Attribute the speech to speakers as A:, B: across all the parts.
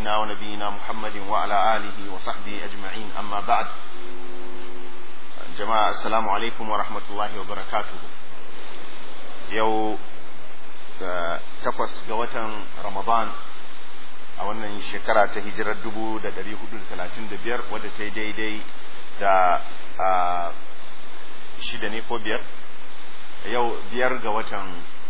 A: سيدنا ونبينا محمد وعلى آله وصحبه أجمعين أما بعد جماعة السلام عليكم ورحمة الله وبركاته يو takwas ga watan Ramadan a wannan shekara ta hijirar dubu da dari hudu da talatin da biyar wadda ta yi daidai da shida ne ko biyar yau biyar ga watan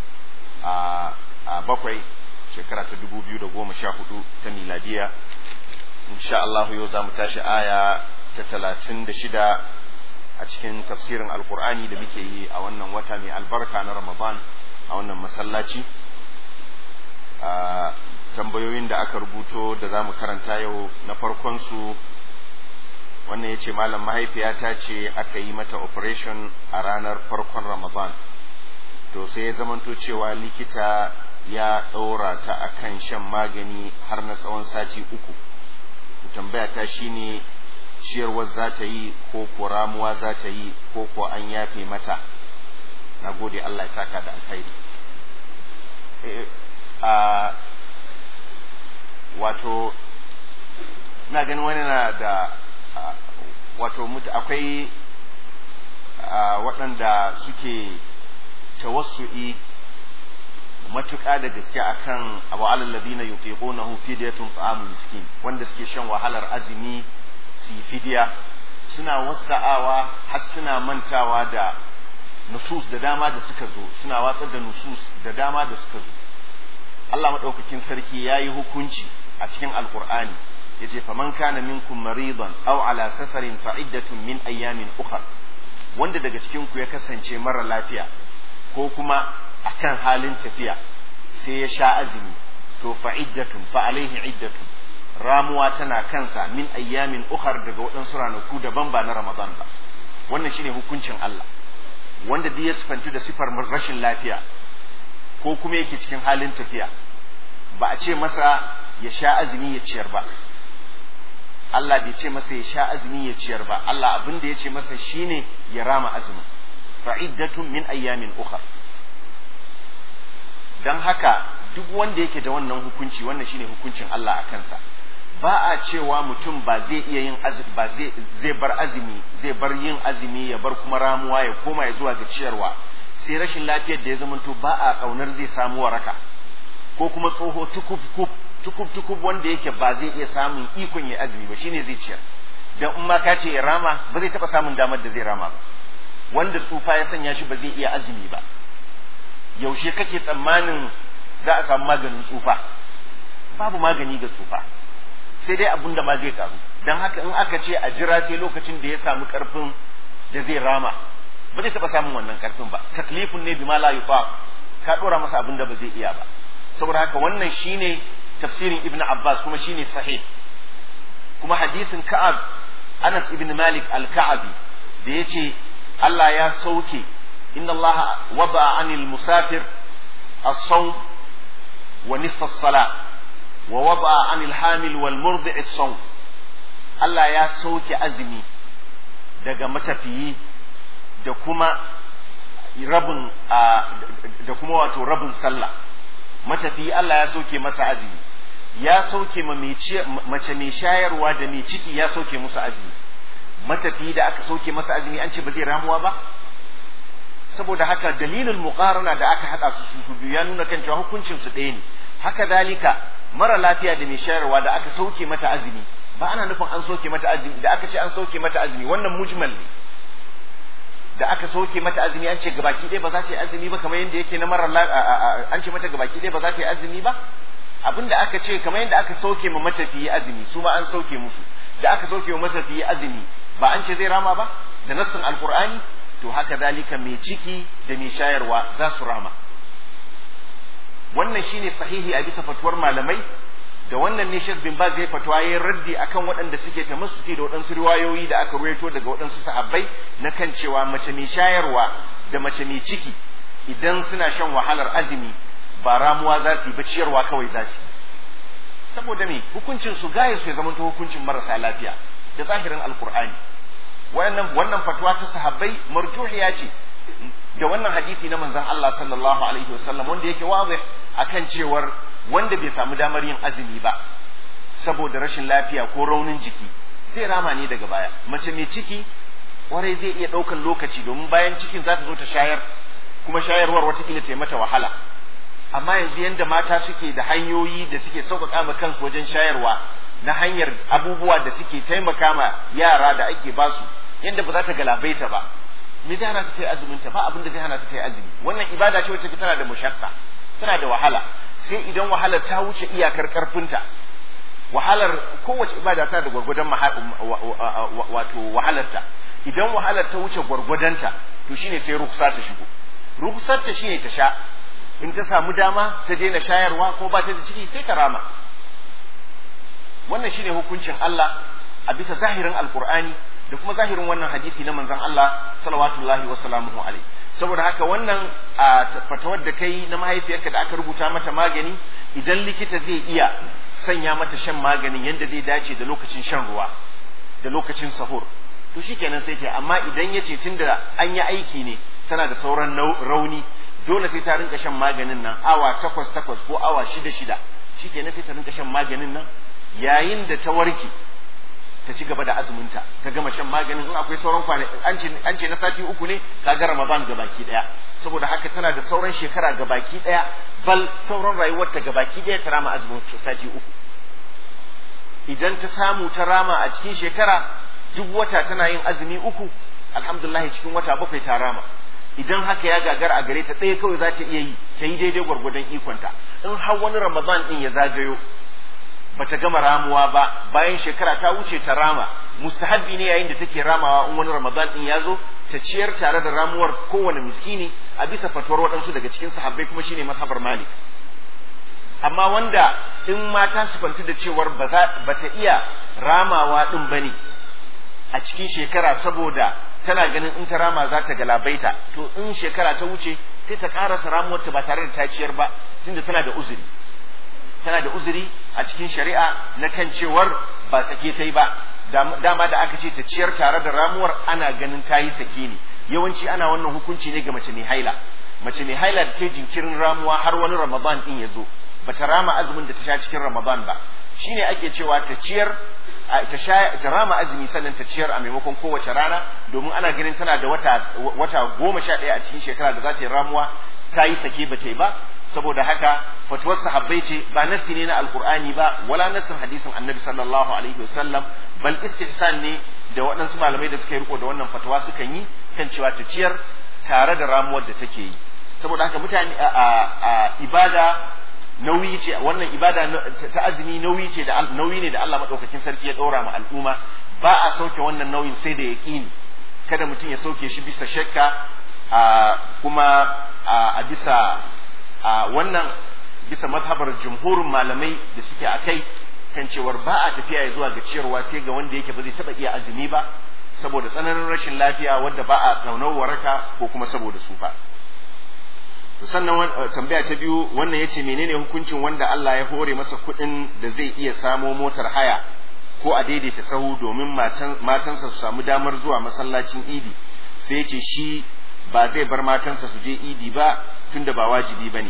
A: bakwai shekara ta dubu biyu da goma sha hudu ta miladiya insha Allah yau za mu tashi aya ta talatin da shida a cikin tafsirin alkur'ani da muke yi a wannan wata mai albarka na ramadan a wannan masallaci a tambayoyin da aka rubuto da za mu karanta yau na farkonsu wannan ya ce malam mahaifiyata ce aka yi mata operation a ranar farkon ramadan to sai ya zamanto cewa likita ya ɗaura ta a kan shan magani har na tsawon sati uku tambaya ta shine ciyarwar za ta yi ko ko ramuwa za ta yi ko ko an yafe mata na gode Allah ya saka da alkhairi a wato na ganin wani na da wato akwai waɗanda suke tawassu'i matuƙa da gaske akan abu alal ladina yuqiqunahu fidyatun ta'amul miskin wanda suke shan wahalar azumi su yi fidiya suna wasa'awa har suna mantawa da nusus da dama da suka zo suna watsar da nusus da dama da suka zo Allah maɗaukakin sarki ya yi hukunci a cikin alkur'ani ya ce faman kana minkum maridan aw ala safarin fa iddatun min ayyamin ukhra wanda daga cikin ku ya kasance mara lafiya ko kuma akan halin tafiya sai ya sha azumi to fa iddatun fa alaihi iddatun ramuwa tana kansa min ayyamin ukhar daga waɗansu ranaku daban ba na ramadan ba wannan shine hukuncin Allah wanda duk ya sifantu da sifar rashin lafiya ko kuma yake cikin halin tafiya ba a ce masa ya sha azumi ya ciyar ba Allah bai ce masa ya sha azumi ya ciyar ba Allah abin da ya ce masa shine ya rama azumin fa'iddatun min ayyamin ukhar dan haka duk wanda yake da wannan hukunci wannan shine hukuncin Allah a kansa ba a cewa mutum ba zai iya yin azumi ba zai zai bar azumi zai bar yin azumi ya bar kuma ramuwa ya koma ya zuwa ga ciyarwa sai rashin lafiyar da ya zamanto ba a kaunar zai samu waraka ko kuma tsoho tukub tukub tukub wanda yake ba zai iya samun ikon ya azumi ba shine zai ciyar dan in ma ka ce ya rama ba zai taba samun damar da zai rama ba wanda tsufa ya sanya shi ba zai iya azumi ba yaushe kake tsammanin za a samu maganin tsufa babu magani ga tsufa sai dai abun da ma zai karu don haka in aka ce a jira sai lokacin da ya samu karfin da zai rama ba zai taɓa samun wannan karfin ba taklifun ne bima la yufa ka ɗora masa abin da ba zai iya ba saboda haka wannan shine tafsirin ibn abbas kuma shine sahih kuma hadisin ka'ab anas ibn malik al-ka'abi da yace Allah ya sauke inna Allah wada anil musafir as-sawm wa nisfa as-salat wa wada anil hamil wal murdi as-sawm Allah ya sauke azumi daga matafiyi da kuma rabin da kuma wato rabin sallah matafiyi Allah ya sauke masa azumi ya sauke mace mai shayarwa da mai ciki ya sauke musu azumi matafiyi da aka sauke masa azumi an ce ba zai ramuwa ba saboda haka dalilin muqarana da aka haɗa su su biyu ya nuna kan cewa hukuncin su ɗaya ne haka dalika mara lafiya da mai shayarwa da aka sauke mata azumi ba ana nufin an sauke mata azumi da aka ce an sauke mata azumi wannan mujmal ne da aka sauke mata azumi an ce gabaki ɗaya ba za ta yi azumi ba kamar yadda yake na mara an ce mata gabaki ɗaya ba za ta yi azumi ba abinda aka ce kamar yadda aka sauke ma matafiyi azumi su ma an sauke musu da aka sauke ma matafiyi azumi ba an ce zai rama ba da nassin alqur'ani to haka dalika mai ciki da mai shayarwa za su rama wannan shine sahihi a bisa fatuwar malamai da wannan ne Sheikh bin Baz ya fatwa yayin raddi akan waɗanda suke ta musuki da waɗansu riwayoyi da aka ruwaito daga waɗansu sahabbai na kan cewa mace mai shayarwa da mace mai ciki idan suna shan wahalar azumi ba ramuwa za su yi ba ciyarwa kawai za su yi saboda me hukuncin su gaye su ya zama hukuncin marasa lafiya da zahirin alkur'ani wannan wannan fatwa ta sahabbai marjuhiya ce da wannan hadisi na manzon Allah sallallahu alaihi wasallam wanda yake wazih akan cewar wanda bai samu damar yin azumi ba saboda rashin lafiya ko raunin jiki sai rama ne daga baya mace mai ciki kwarai zai iya ɗaukan lokaci domin bayan cikin za ta zo ta shayar kuma shayarwar watakila ta yi mata wahala amma yanzu yadda mata suke da hanyoyi da suke sauƙaƙa ma kansu wajen shayarwa na hanyar abubuwa da suke taimaka ma yara da ake basu yadda ba za ta galabaita ba me zai hana ta ta yi azumin ta ba abin da zai hana ta ta yi azumi wannan ibada ce wacce tana da mushakka tana da wahala sai idan wahalar ta wuce iyakar karfinta wahalar kowace ibada tana da gwargwadon wato wahalarta idan wahalar ta wuce gwargwadonta to shine sai ruksa ta shigo ruksar ta shine ta sha in ta samu dama ta daina shayarwa ko ba ta da ciki sai ta rama wannan shine hukuncin Allah a bisa zahirin alkur'ani da kuma zahirin wannan hadisi na manzon Allah salawatullahi wa salamuhu alaihi saboda haka wannan fatawar da kai na mahaifiyarka da aka rubuta mata magani idan likita zai iya sanya mata shan maganin yadda zai dace da lokacin shan ruwa da lokacin sahur to shikenan sai ta amma idan ya ce tunda an yi aiki ne tana da sauran rauni dole sai ta rinka shan maganin nan awa takwas takwas ko awa shida shida shikenan sai ta rinka shan maganin nan yayin da ta warke ta ci gaba da azuminta ta gama shan maganin in akwai sauran kwanaki an ce an ce na sati uku ne ka ga Ramadan ga baki daya saboda haka tana da sauran shekara ga baki daya bal sauran rayuwarta ga baki daya ta rama azumin sati uku idan ta samu ta rama a cikin shekara duk wata tana yin azumi uku alhamdulillah cikin wata bakwai ta rama idan haka ya gagar a gare ta ɗaya kawai za ta iya yi ta yi daidai gwargwadon ikonta in har wani Ramadan din ya zagayo bata gama ramuwa ba bayan shekara ta wuce ta rama mustahabbi ne yayin da take ramawa in wani ramadan din ya zo ta ciyar tare da ramuwar kowane miskini a bisa fatuwar waɗansu daga cikin sahabbai kuma shine mazhabar malik amma wanda in mata su fanti da cewar ba ta iya ramawa din bane a cikin shekara saboda tana ganin in ta rama za ta galabaita to in shekara ta wuce sai ta karasa ramuwarta ba tare da ta ciyar ba tunda tana da uzuri tana da uzuri a cikin shari'a na kan cewar ba sake ta yi ba dama da aka ce ta ciyar tare da ramuwar ana ganin ta yi sake ne yawanci ana wannan hukunci ne ga mace mai haila mace mai haila da ta jinkirin ramuwa har wani ramadan din ya zo ba ta rama azumin da ta sha cikin ramadan ba shine ake cewa ta ciyar ta sha ta rama azumi sannan ta ciyar a maimakon kowace rana domin ana ganin tana da wata wata goma sha ɗaya a cikin shekara da za ta yi ramuwa ta yi sake ba ta yi ba saboda haka fatuwar sahabbai ce ba nassi ne na alkur'ani ba wala nassin hadisin annabi sallallahu alaihi wasallam bal istihsan ne da waɗansu malamai da suka yi riko da wannan fatawa suka yi kan cewa ta ciyar tare da ramuwar da take yi saboda haka mutane a ibada nauyi ce wannan ibada ta azumi nauyi ce da nauyi ne da Allah madaukakin sarki ya ɗora ma al'umma ba a sauke wannan nauyin sai da yaqini kada mutum ya sauke shi bisa shakka kuma a bisa a wannan bisa mazhabar jumhurin malamai da suke a kai kan cewar ba a tafiya ya zuwa ga ciyarwa sai ga wanda yake ba zai taba iya azumi ba saboda tsananin rashin lafiya wanda ba a tsaunar waraka ko kuma saboda sufa sannan tambaya ta biyu wannan yace menene hukuncin wanda Allah ya hore masa kuɗin da zai iya samo motar haya ko a daidaita sahu domin matansa su samu damar zuwa masallacin idi sai yace shi ba zai bar matansa su je idi ba tunda ba wajibi bane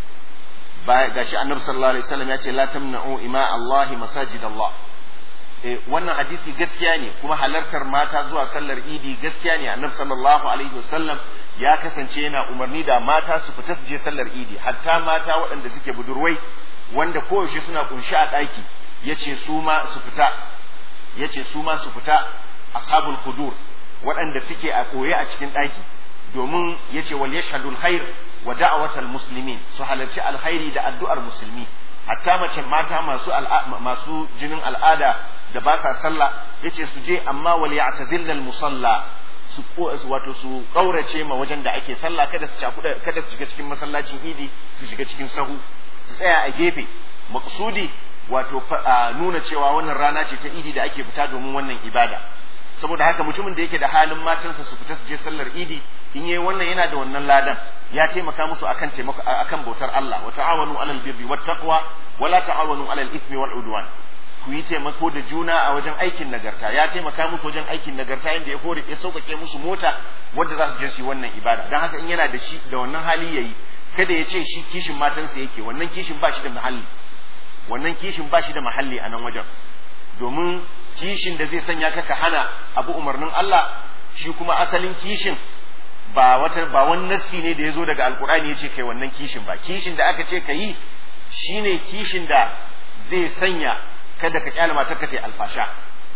A: ba gashi annabi sallallahu alaihi wasallam ya ce la tamna'u ima Allah masajid Allah eh wannan hadisi gaskiya ne kuma halartar mata zuwa sallar idi gaskiya ne annabi sallallahu alaihi wasallam ya kasance yana umarni da mata su fita su je sallar idi hatta mata waɗanda suke budurwai wanda koyaushe suna kunshi a ɗaki yace su ma su fita yace su ma su fita ashabul hudur waɗanda suke a koye a cikin ɗaki domin yace wal yashhadul khair wa da'watal muslimin su halarci alkhairi da addu'ar musulmi hatta mace mata masu masu jinin al'ada da ba sa sallah yace su je amma wal ya'tazilna al musalla su wato su kaurace ma wajen da ake sallah kada su cakuda kada su shiga cikin masallacin idi su shiga cikin sahu su tsaya a gefe maqsudi wato nuna cewa wannan rana ce ta idi da ake fita domin wannan ibada saboda haka mutumin da yake da halin matansa su fita su je sallar idi in yayi wannan yana da wannan ladan ya taimaka musu akan taimako akan bautar Allah wa ta'awanu alal birri wat taqwa wa la ta'awanu alal ithmi wal udwan ku yi taimako da juna a wajen aikin nagarta ya taimaka musu wajen aikin nagarta yadda ya hore ya sauƙaƙe musu mota wadda za su je su yi wannan ibada don haka in yana da shi da wannan hali yayi kada ya ce shi kishin matansa yake wannan kishin ba shi da muhalli wannan kishin ba shi da mahalli a nan wajen domin kishin da zai sanya ka ka hana abu umarnin Allah shi kuma asalin kishin ba wata ba wani nassi ne da ya zo daga alkur'ani ya ce kai wannan kishin ba kishin da aka ce ka yi shine kishin da zai sanya kada ka kyale matar ka ta alfasha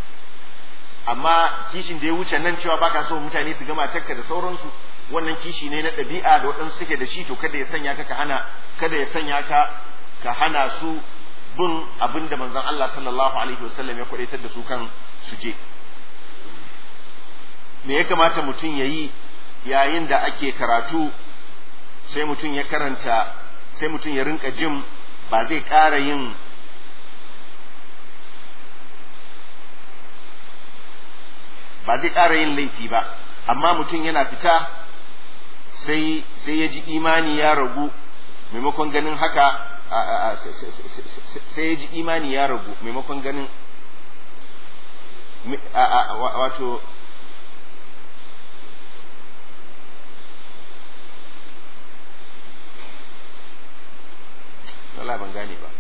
A: amma kishin da ya wuce nan cewa baka so mutane su ga matarka da sauransu wannan kishi ne na ɗabi'a da waɗansu suke da shi to kada ya sanya ka ka hana kada ya sanya ka ka hana su bin abin da manzon Allah sallallahu alaihi wasallam ya kwadaitar da su kan su je me ya kamata mutum ya yi yayin da ake karatu sai mutum ya karanta sai mutum ya rinka jin ba zai ƙara yin ba zai ƙara yin laifi ba amma mutum yana fita sai sai ya ji imani ya ragu maimakon ganin haka sai ya ji imani ya ragu maimakon ganin wato Allah ban gane ba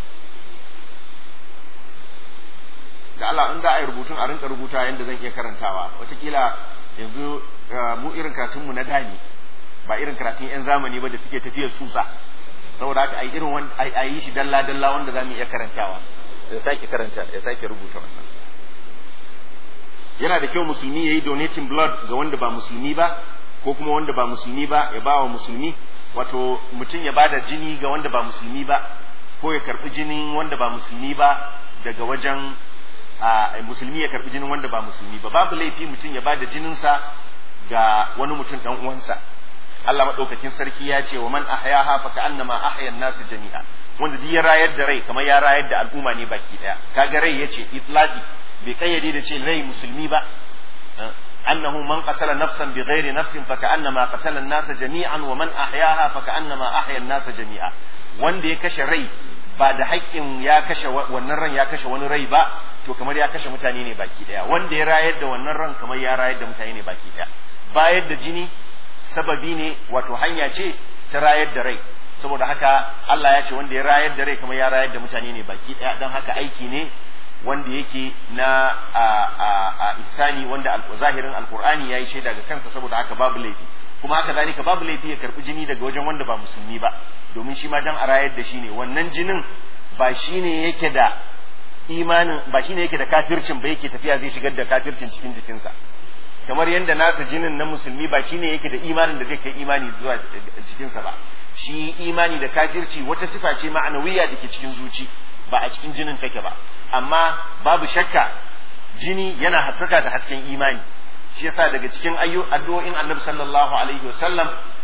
A: da Allah in da a yi rubutun a rinka rubuta yadda zan iya karantawa watakila yanzu mu irin karatunmu na dani ba irin karatun 'yan zamani ba da suke tafiyar susa saboda haka a yi irin a yi shi dalla dalla wanda za mu iya karantawa ya sake karanta ya sake rubuta wannan yana da kyau musulmi ya yi donating blood ga wanda ba musulmi ba ko kuma wanda ba musulmi ba ya ba wa musulmi wato mutum ya bada jini ga wanda ba musulmi ba ko ya karbi jinin wanda ba musulmi ba daga wajen musulmi ya karbi jinin wanda ba musulmi ba babu laifi mutum ya bada jininsa ga wani mutum dan uwansa Allah madaukakin sarki ya ce wa man ahyaha fa ka'annama ahya an-nas jami'a wanda duk ya rayar da rai kamar ya rayar da al'umma ne baki daya kaga rai yace itlaqi bai kayyade da ce rai musulmi ba أنه من قتل نفسا بغير نفس فكأنما قتل الناس جميعا ومن أحياها فكأنما أحيا الناس جميعا wanda ya kashe rai ba da haƙƙin ya kashe wannan ran ya kashe wani rai ba to kamar ya kashe mutane ne baki daya wanda ya rayar da wannan ran kamar ya rayar da mutane ne baki daya bayar da jini sababi ne wato hanya ce ta rayar da rai saboda haka Allah ya ce wanda ya rayar da rai kamar ya rayar da mutane ne baki daya don haka aiki ne wanda yake na a a a ihsani wanda zahirin alqur'ani yayi shaida ga kansa saboda haka babu laifi kuma haka zalika babu laifi ya karbi jini daga wajen wanda ba musulmi ba domin shi ma dan a rayar da shi ne wannan jinin ba shine yake da imanin ba shine yake da kafircin ba yake tafiya zai shigar da kafircin cikin jikinsa kamar yadda nasa jinin na musulmi ba shine yake da imanin da zai kai imani zuwa jikinsa ba shi imani da kafirci wata sifa ce ma'anawiya da ke cikin zuci ba a cikin jinin take ba amma babu shakka jini yana haskaka da hasken imani shi yasa daga cikin ayyu addu'o'in annabi sallallahu alaihi wasallam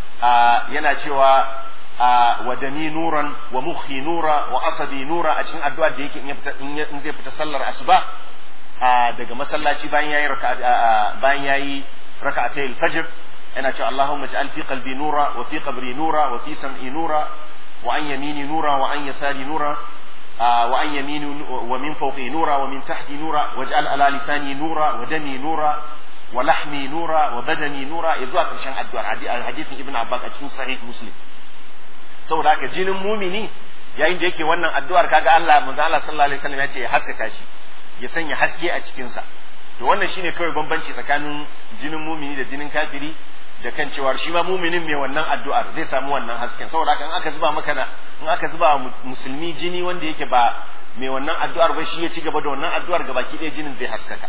A: yana cewa wa dani nuran wa mukhi nura wa asabi nura a cikin addu'a da yake in zai fita sallar asuba daga masallaci bayan yayi raka'a bayan yayi raka'atay al-fajr yana cewa Allahumma ij'al fi qalbi nura wa fi qabri nura wa fi sam'i nura wa an yamini nura wa an yasari nura wa an yamini wa min fawqi nura wa min tahti nura waj'al ala lisani nura wa dami nura wa lahmi nura wa badani nura ya zuwa karshen addu'ar hadisin ibn abbas a cikin sahih muslim saboda haka jinin mumini yayin da yake wannan addu'ar kaga Allah manzo Allah sallallahu alaihi wasallam ya ce ya haskaka shi ya sanya haske a cikin sa to wannan shine kawai bambanci tsakanin jinin mumini da jinin kafiri da kan cewa shi ma muminin mai wannan addu'ar zai samu wannan hasken saboda haka in aka zuba maka na in aka zuba musulmi jini wanda yake ba mai wannan addu'ar ba shi ya ci gaba da wannan addu'ar gabaki ɗaya jinin zai haskaka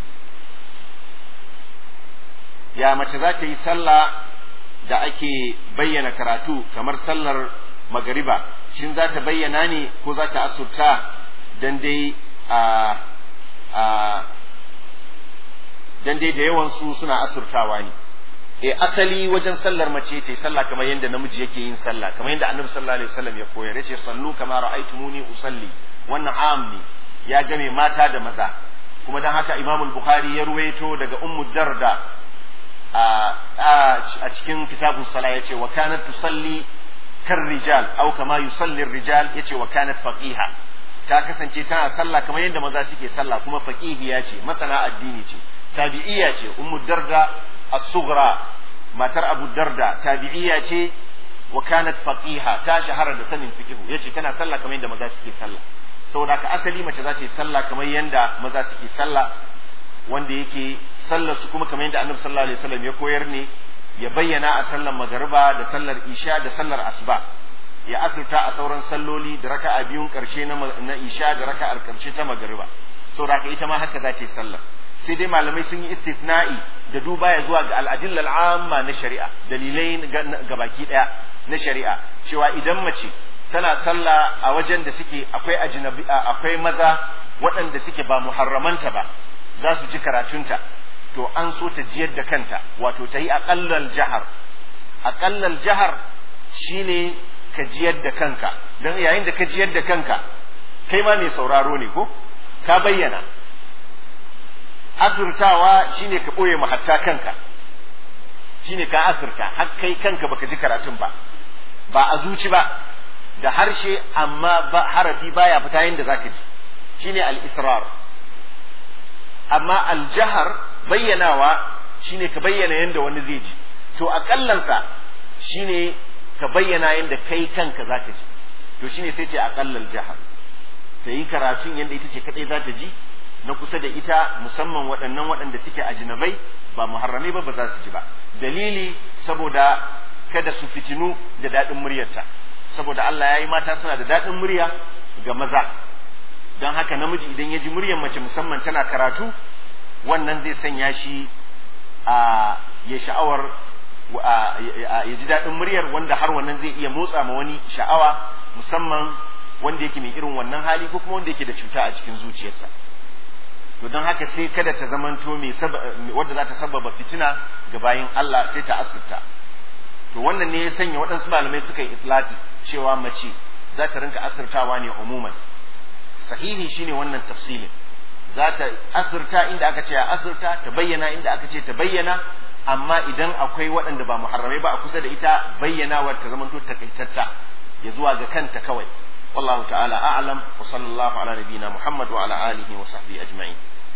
A: ya mace za ta yi sallah da ake bayyana karatu kamar sallar magariba shin za ta bayyana ne ko za ta asurta dan dai a a dan dai da yawan su suna asurtawa ne e asali wajen sallar mace ta sallah kamar yadda namiji yake yin sallah kamar yadda annabi sallallahu alaihi wasallam ya koyar yace sallu kama ra'aytumuni usalli wannan am ne ya game mata da maza kuma dan haka imamul bukhari ya ruwaito daga ummu darda a cikin kitabun sala yace wa kanat tusalli kar rijal aw kama yusalli rijal yace wa kanat faqiha ta kasance tana sallah kamar yadda maza suke sallah kuma faqihiya ce masana addini ce tabi'iyya ce ummu darda as-sughra matar abu darda tabi'iyya ce wa kanat faqiha ta shahara da sanin fiqhu yace tana sallah kamar yadda maza suke sallah saboda haka asali mace za ta yi sallah kamar yadda maza suke sallah wanda yake sallar su kuma kamar yadda annabi sallallahu alaihi wasallam ya koyar ne ya bayyana a sallar magariba da sallar isha da sallar asuba ya asirta a sauran salloli da raka'a biyun karshe na isha da raka'ar karshe ta magariba saboda haka ita ma haka za ta yi sallar sai dai malamai sun yi istithna'i da duba ya zuwa ga al'adillal amma na shari'a dalilai ga baki daya na shari'a cewa idan mace tana sallah a wajen da suke akwai ajnabi akwai maza waɗanda suke ba muharramanta ba za su ji karatunta to an so ta jiyar da kanta wato ta yi aƙallal jahar aƙallal jahar shine ka jiyar da kanka don yayin da ka jiyar da kanka kai ma mai sauraro ne ko ka bayyana asirtawa shine ka ɓoye hatta kanka shine ka asirta har kai kanka baka ji karatun ba ba a zuci ba da harshe amma ba harafi baya fita yadda zaka ji shine al-israr amma al-jahar bayyanawa shine ka bayyana yadda wani zai ji to aƙallansa shine ka bayyana yadda kai kanka zaka ji to shine sai ce aƙallal jahar ta yi karatun yadda ita ce kadai za ta ji na kusa da ita musamman waɗannan waɗanda suke ajinabai ba muharramai ba ba za su ji ba dalili saboda kada su fitinu da daɗin muryarta saboda Allah ya yi mata suna da daɗin murya ga maza don haka namiji idan ya ji muryar mace musamman tana karatu wannan zai sanya shi a ya sha'awar ya ji daɗin muryar wanda har wannan zai iya motsa ma wani sha'awa musamman wanda yake mai irin wannan hali ko kuma wanda yake da cuta a cikin zuciyarsa to don haka sai kada ta zamanto mai wadda za ta sababa fitina ga bayin Allah sai ta asirta to wannan ne ya sanya waɗansu malamai suka yi itlaqi cewa mace za ta rinka asirtawa ne umuman sahihi shine wannan tafsilin za ta asirta inda aka ce a asirta ta bayyana inda aka ce ta bayyana amma idan akwai waɗanda ba muharramai ba a kusa da ita bayyanawar ta zamanto takaitatta ya zuwa ga kanta kawai والله تعالى أعلم وصلى الله على نبينا محمد وعلى آله وصحبه أجمعين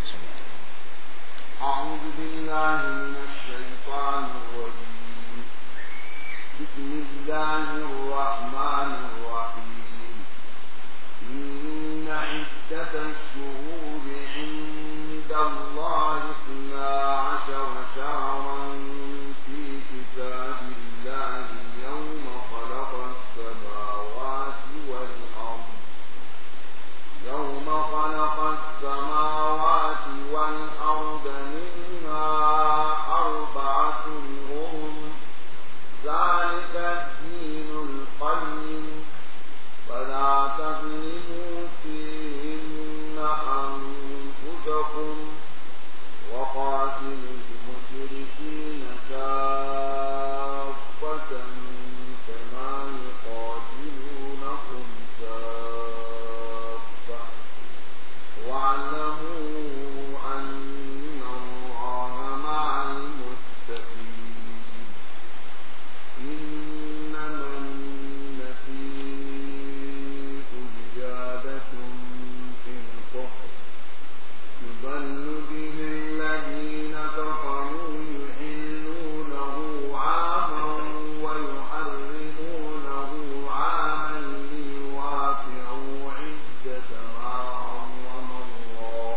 B: أعوذ بالله من الشيطان الرجيم بسم الله الرحمن الرحيم إن عدة الشهور عند الله اثنا عشر شهرا في كتاب الله يوم خلق السماوات والأرض يوم خلق السماوات والأرض منها أربعة هم ذلك الدين القيم فلا تظلموا فيهن أنفسكم وقاتلوا المشركين كافة كما يقاتلونكم كافة واعلموا أن الله مع المتقين إنما النسيء زيادة في الكفر يضل به الذين كفروا يحلونه عاما ويحرمونه عاما ليوافعوا عدة ما حرم الله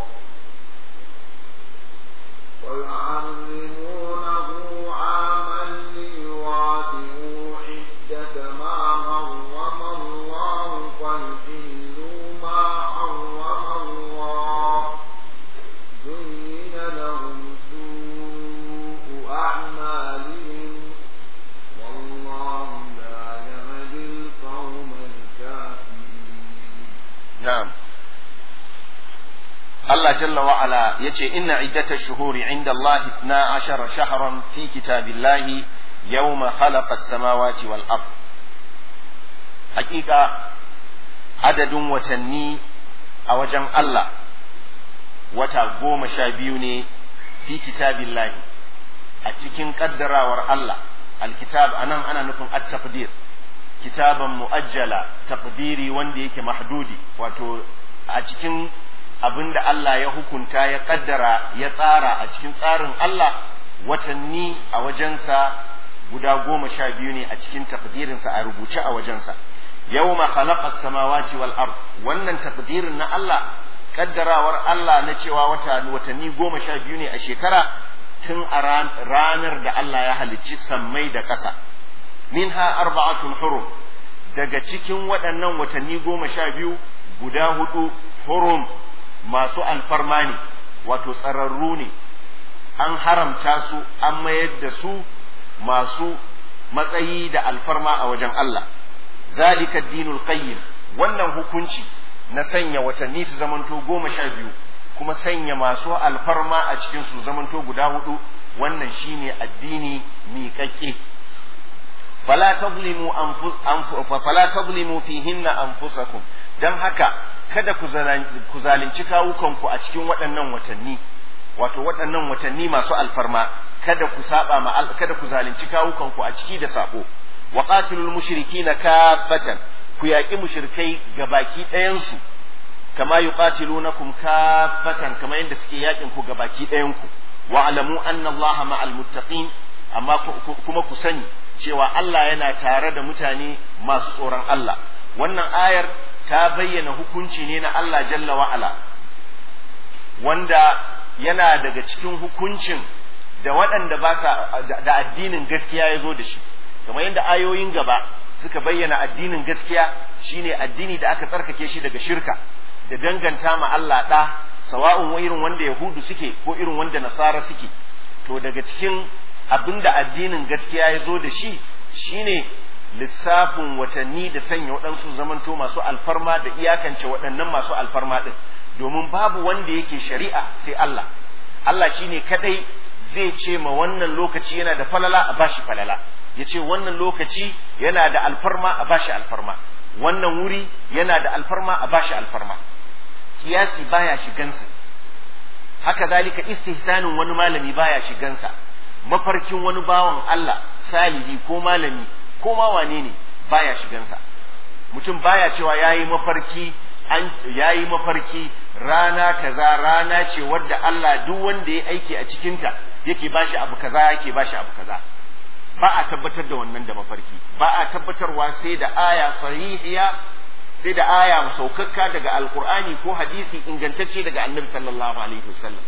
B: ويحرمونه عاما ليوافعوا عدة ما حرم الله فيحلوا ما حرم الله زين لهم سوء أعمالهم والله لا يهدي القوم الكافرين
A: نعم الله جل وعلا يجي إن عدة الشهور عند الله اثنا عشر شهرا في كتاب الله يوم خلق السماوات والأرض حقيقة عدد وتني أوجن الله وتقوم شابيوني في كتاب الله أتكين قدر ور الله الكتاب أنا أنا نكون التقدير كتابا مؤجلا تقديري وندي محدودي وتو أتكين abin da Allah ya hukunta ya kaddara ya tsara a cikin tsarin Allah watanni a wajensa guda goma sha biyu ne a cikin takdirinsa a rubuce a wajensa yawma khalaqa samawati wal ard wannan takdirin na Allah kaddarawar Allah na cewa wata watanni goma sha biyu ne a shekara tun a ranar da Allah ya halicci sammai da ƙasa minha arba'atun hurum daga cikin waɗannan watanni goma sha biyu guda hudu hurum masu alfarma ne wato tsararru ne an haramta su an mayar da su masu matsayi da alfarma a wajen Allah zalika dinul qayyim wannan hukunci na sanya watanni su zamanto goma sha biyu kuma sanya masu alfarma a cikin su zamanto guda hudu wannan shine addini miƙaƙƙe fala tazlimu fala tazlimu fihinna anfusakum dan haka kada ku zalunci kawukanku a cikin waɗannan watanni wato waɗannan watanni masu alfarma kada ku saba ma kada ku zalunci kawukanku a ciki da sabo wa qatilul mushrikina kaffatan ku yaƙi mushrikai gabaki ɗayan su kama yuqatilunakum kaffatan kama yadda suke yaƙin ku gabaki ɗayan ku wa alamu anna allaha ma'al muttaqin amma kuma ku sani cewa Allah yana tare da mutane masu tsoron Allah wannan ayar ta bayyana hukunci ne na Allah jalla wa'ala wanda yana daga cikin hukuncin da waɗanda ba sa da addinin gaskiya ya zo da shi kamar yadda ayoyin gaba suka bayyana addinin gaskiya shine addini da aka tsarkake shi daga shirka da danganta ma Allah ɗa sawa'un irin wanda yahudu suke ko irin wanda nasara suke to daga cikin abinda addinin gaskiya ya zo da shi shine lissafin watanni da sanya waɗansu zamanto masu alfarma da iyakance waɗannan masu alfarma ɗin domin babu wanda yake shari'a sai Allah Allah shine kadai zai ce ma wannan lokaci yana da falala a bashi falala ya ce wannan lokaci yana da alfarma a bashi alfarma wannan wuri yana da alfarma a bashi alfarma kiyasi baya shigansa haka zalika istihsanin wani malami baya shigansa mafarkin wani bawan Allah salihi ko malami ko ma wane ne baya shigansa mutum baya cewa yayi mafarki an yayi mafarki rana kaza rana ce wadda Allah duk wanda ya aiki a cikinta yake bashi abu kaza yake bashi abu kaza ba a tabbatar da wannan da mafarki ba a tabbatarwa sai da aya sahihiya sai da aya saukakka daga alkur'ani ko hadisi ingantacce daga annabi sallallahu alaihi wasallam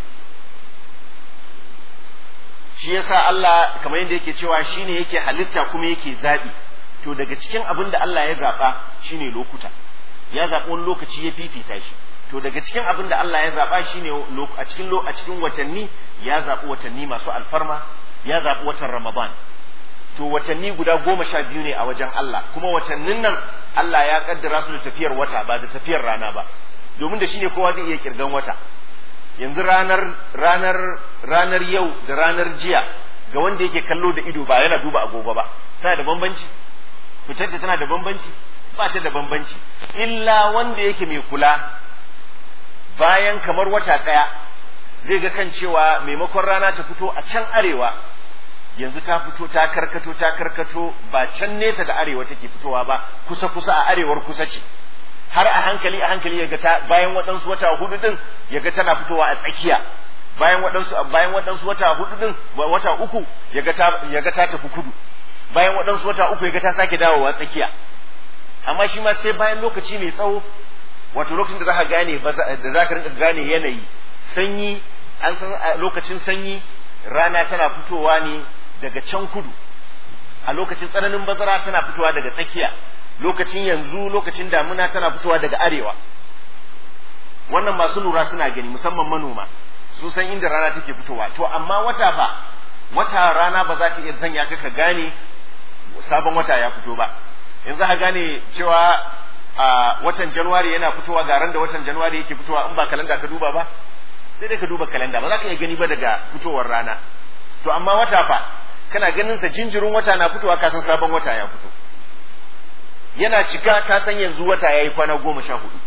A: shi yasa Allah kamar yadda yake cewa shine yake halitta kuma yake zabi to daga cikin abin da Allah ya zaba shine lokuta ya zaɓi wani lokaci ya fifita shi to daga cikin abin da Allah ya zaɓa shine a cikin a cikin watanni ya zaɓi watanni masu alfarma ya zaɓi watan Ramadan to watanni guda goma sha biyu ne a wajen Allah kuma watannin nan Allah ya kaddara su da tafiyar wata ba da tafiyar rana ba domin da shine kowa zai iya kirgan wata yanzu ranar ranar ranar yau da ranar jiya ga wanda yake kallo da ido ba yana duba agogo ba tana da bambanci fitar tana da bambanci ba ta da bambanci illa wanda yake mai kula bayan kamar wata ɗaya zai ga kan cewa maimakon rana ta fito a can arewa yanzu ta fito ta karkato ta karkato ba can nesa da arewa take fitowa ba kusa kusa a arewar kusa ce har a hankali a hankali yaga ta bayan waɗansu wata hudu din yaga tana fitowa a tsakiya bayan waɗansu bayan waɗansu wata hudu din wata uku yaga ta yaga ta tafi kudu bayan waɗansu wata uku yaga ta sake dawowa tsakiya amma shi ma sai bayan lokaci mai tsawo wato lokacin da za ka gane da za ka rinka gane yanayi sanyi an san lokacin sanyi rana tana fitowa ne daga can kudu a lokacin tsananin bazara tana fitowa daga tsakiya lokacin yanzu lokacin damuna tana fitowa daga arewa wannan masu lura suna gani musamman manoma sun san inda rana take fitowa to amma wata fa wata rana ba za ta iya sanya ka ka gane sabon wata ya fito ba yanzu ka gane cewa a watan januwari yana fitowa ga ran da watan januwari yake fitowa in ba kalanda ka duba ba sai dai ka duba kalanda ba za ka iya gani ba daga fitowar rana to amma wata fa kana ganin sa jinjirin wata na fitowa ka san sabon wata ya fito yana cika ka san yanzu wata yayi kwana goma sha hudu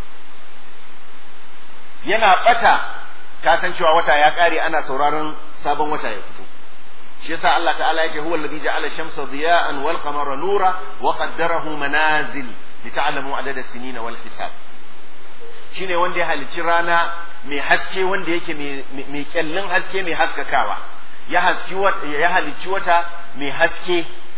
A: yana bata ka san cewa wata ya kare ana sauraron sabon wata ya fito shi yasa Allah ta'ala yake huwa alladhi ja'ala shamsa diya'an wal qamara nura wa qaddarahu manazil lita'lamu adada sinin wal hisab shine wanda ya halicci rana mai haske wanda yake mai kyallin haske mai haskakawa ya haski ya halicci wata mai haske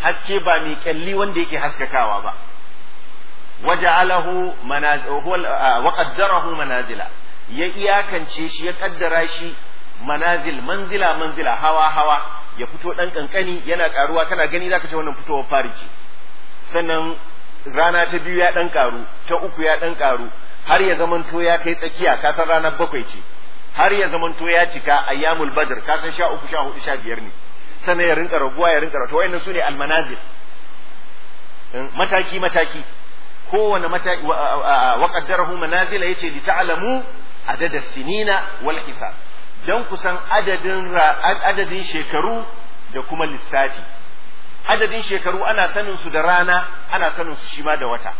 A: haske ba mai kyalli wanda yake haskakawa ba waja'alahu wa qaddarahu manazila ya iyakance shi ya kaddara shi manazil manzila manzila hawa hawa ya fito dan kankani yana karuwa kana gani zaka ce wannan fitowar fari ce sannan rana ta biyu ya dan karu ta uku ya dan karu har ya zamanto ya kai tsakiya ka san ranar bakwai ce har ya zamanto ya cika ayyamul badr ka san sha uku sha hudu sha biyar ne sannan ya rinka raguwa ya rinka to wayannan sune almanazil mataki mataki kowane mataki wa qaddarahu manazila yace li ta'lamu adada sinina wal hisab dan kusan adadin adadin shekaru da kuma lissafi adadin shekaru ana sanin su da rana ana sanin su shi ma da wata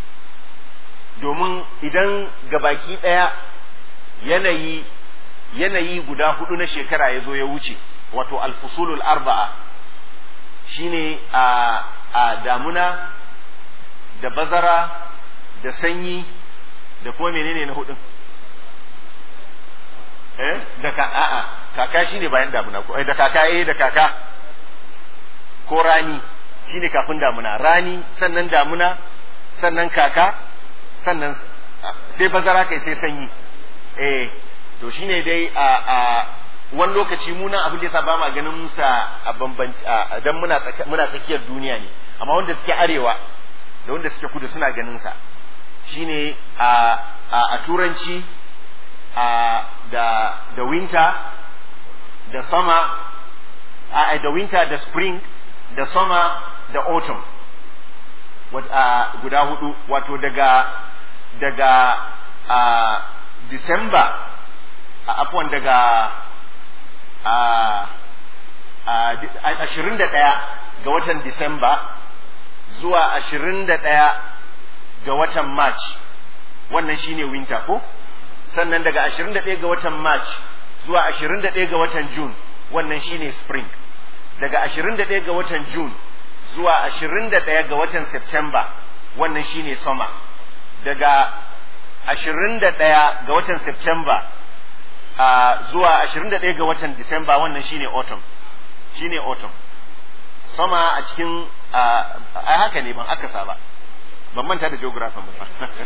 A: domin idan gabaki daya yanayi yanayi guda hudu na shekara ya zo ya wuce wato alfusulul arba'a shine a a damuna da bazara da sanyi da kuma menene na hudun eh da ka a'a kaka shine bayan damuna ko da kaka eh da kaka ko rani shine kafin damuna rani sannan damuna sannan kaka sannan sai bazara kai sai sanyi eh to shine dai a a wani lokaci muna abin da yasa ba ma ganin musa a bambanci dan muna muna tsakiyar duniya ne amma wanda suke arewa da wanda suke kudu suna ganin sa shine a a turanci a da da winter da summer a da winter da spring da summer da autumn guda hudu wato daga daga a December a afwan daga a ashirin da ɗaya ga watan Disamba zuwa ashirin da ɗaya ga watan March wannan shine winter ko sannan daga ashirin da ɗaya ga watan March zuwa ashirin da ɗaya ga watan June wannan shine spring daga ashirin da ɗaya ga watan June zuwa ashirin da ɗaya ga watan September wannan shine summer daga ashirin da ɗaya ga watan September uh, zuwa ashirin da ɗaya ga watan Disamba wannan shine autumn shine autumn sama a cikin ai haka ne ban akasa ba ban manta da geography ba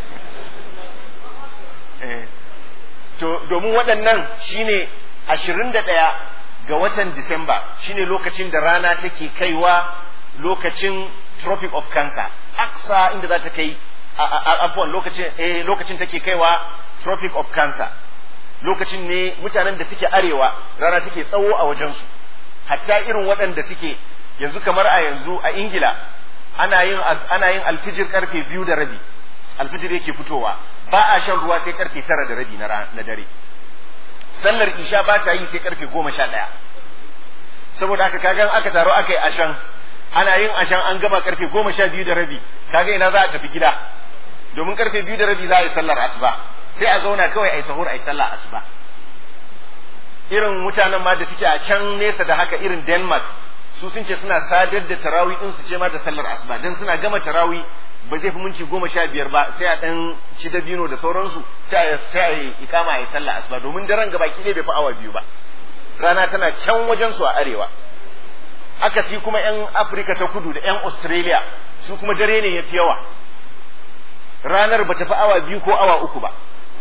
A: to domin waɗannan shine ashirin da ɗaya ga watan Disamba shine lokacin da rana take kaiwa lokacin tropic of cancer aksa inda za ta kai afuwan lokacin eh lokacin take kaiwa tropic of cancer lokacin ne mutanen da suke arewa rana take tsawo a wajensu hatta irin waɗanda suke yanzu kamar a yanzu a ingila ana yin ana yin alfijir karfe biyu da rabi alfijir yake fitowa ba a shan ruwa sai karfe tara da rabi na dare sallar isha ba ta yi sai karfe goma sha ɗaya saboda haka kagan aka taro aka yi ashan ana yin ashan an gama karfe goma sha biyu da rabi kaga ina za a tafi gida domin karfe biyu da rabi za a yi sallar asuba sai a zauna kawai a yi sahur a yi sallar asuba irin mutanen ma da suke a can nesa da haka irin denmark su sun ce suna sadar da tarawi din su ce ma da sallar asuba dan suna gama tarawi ba zai fi minti goma sha biyar ba sai a dan ci dabino da sauransu sai a sai a yi ikama a yi sallar asuba domin daren gaba ki bai fi awa biyu ba rana tana can wajen su a arewa aka si kuma yan afirka ta kudu da yan australia su kuma dare ne ya fi yawa ranar ba ta fi awa biyu ko awa uku ba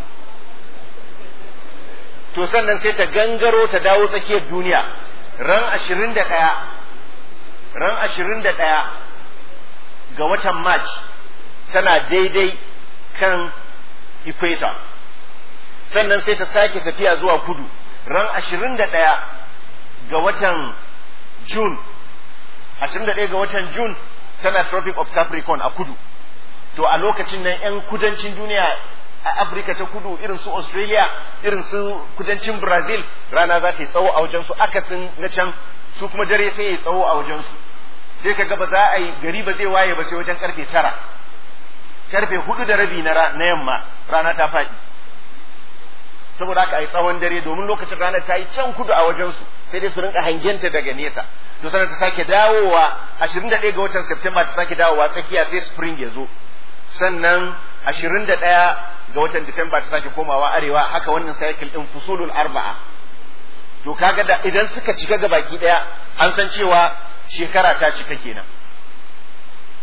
A: to sannan sai ta gangaro ta dawo tsakiyar duniya ran ashirin da ɗaya ran ashirin da ɗaya ga watan march tana daidai kan equator sannan sai ta sake tafiya zuwa kudu ran ashirin da ɗaya ga watan june ashirin da ɗaya ga watan june tana tropic of capricorn a kudu to a lokacin nan 'yan kudancin duniya a Afirka ta kudu irin su Australia irin su kudancin Brazil rana za ta yi tsawo a wajensu akasin na can su kuma dare sai ya yi tsawo a wajensu sai ka ga ba za a yi gari ba zai waye ba sai wajen karfe tara karfe hudu da rabi na yamma rana ta faɗi saboda haka a yi tsawon dare domin lokacin ranar ta yi can kudu a wajensu sai dai su rinka hangenta daga nesa to sannan ta sake dawowa 21 ga watan September ta sake dawowa tsakiya sai spring ya zo sannan 21 ga watan Disamba ta sake komawa arewa haka wannan cycle din fusulul arba'a to kaga da idan suka cika ga baki daya an san cewa shekara ta cika kenan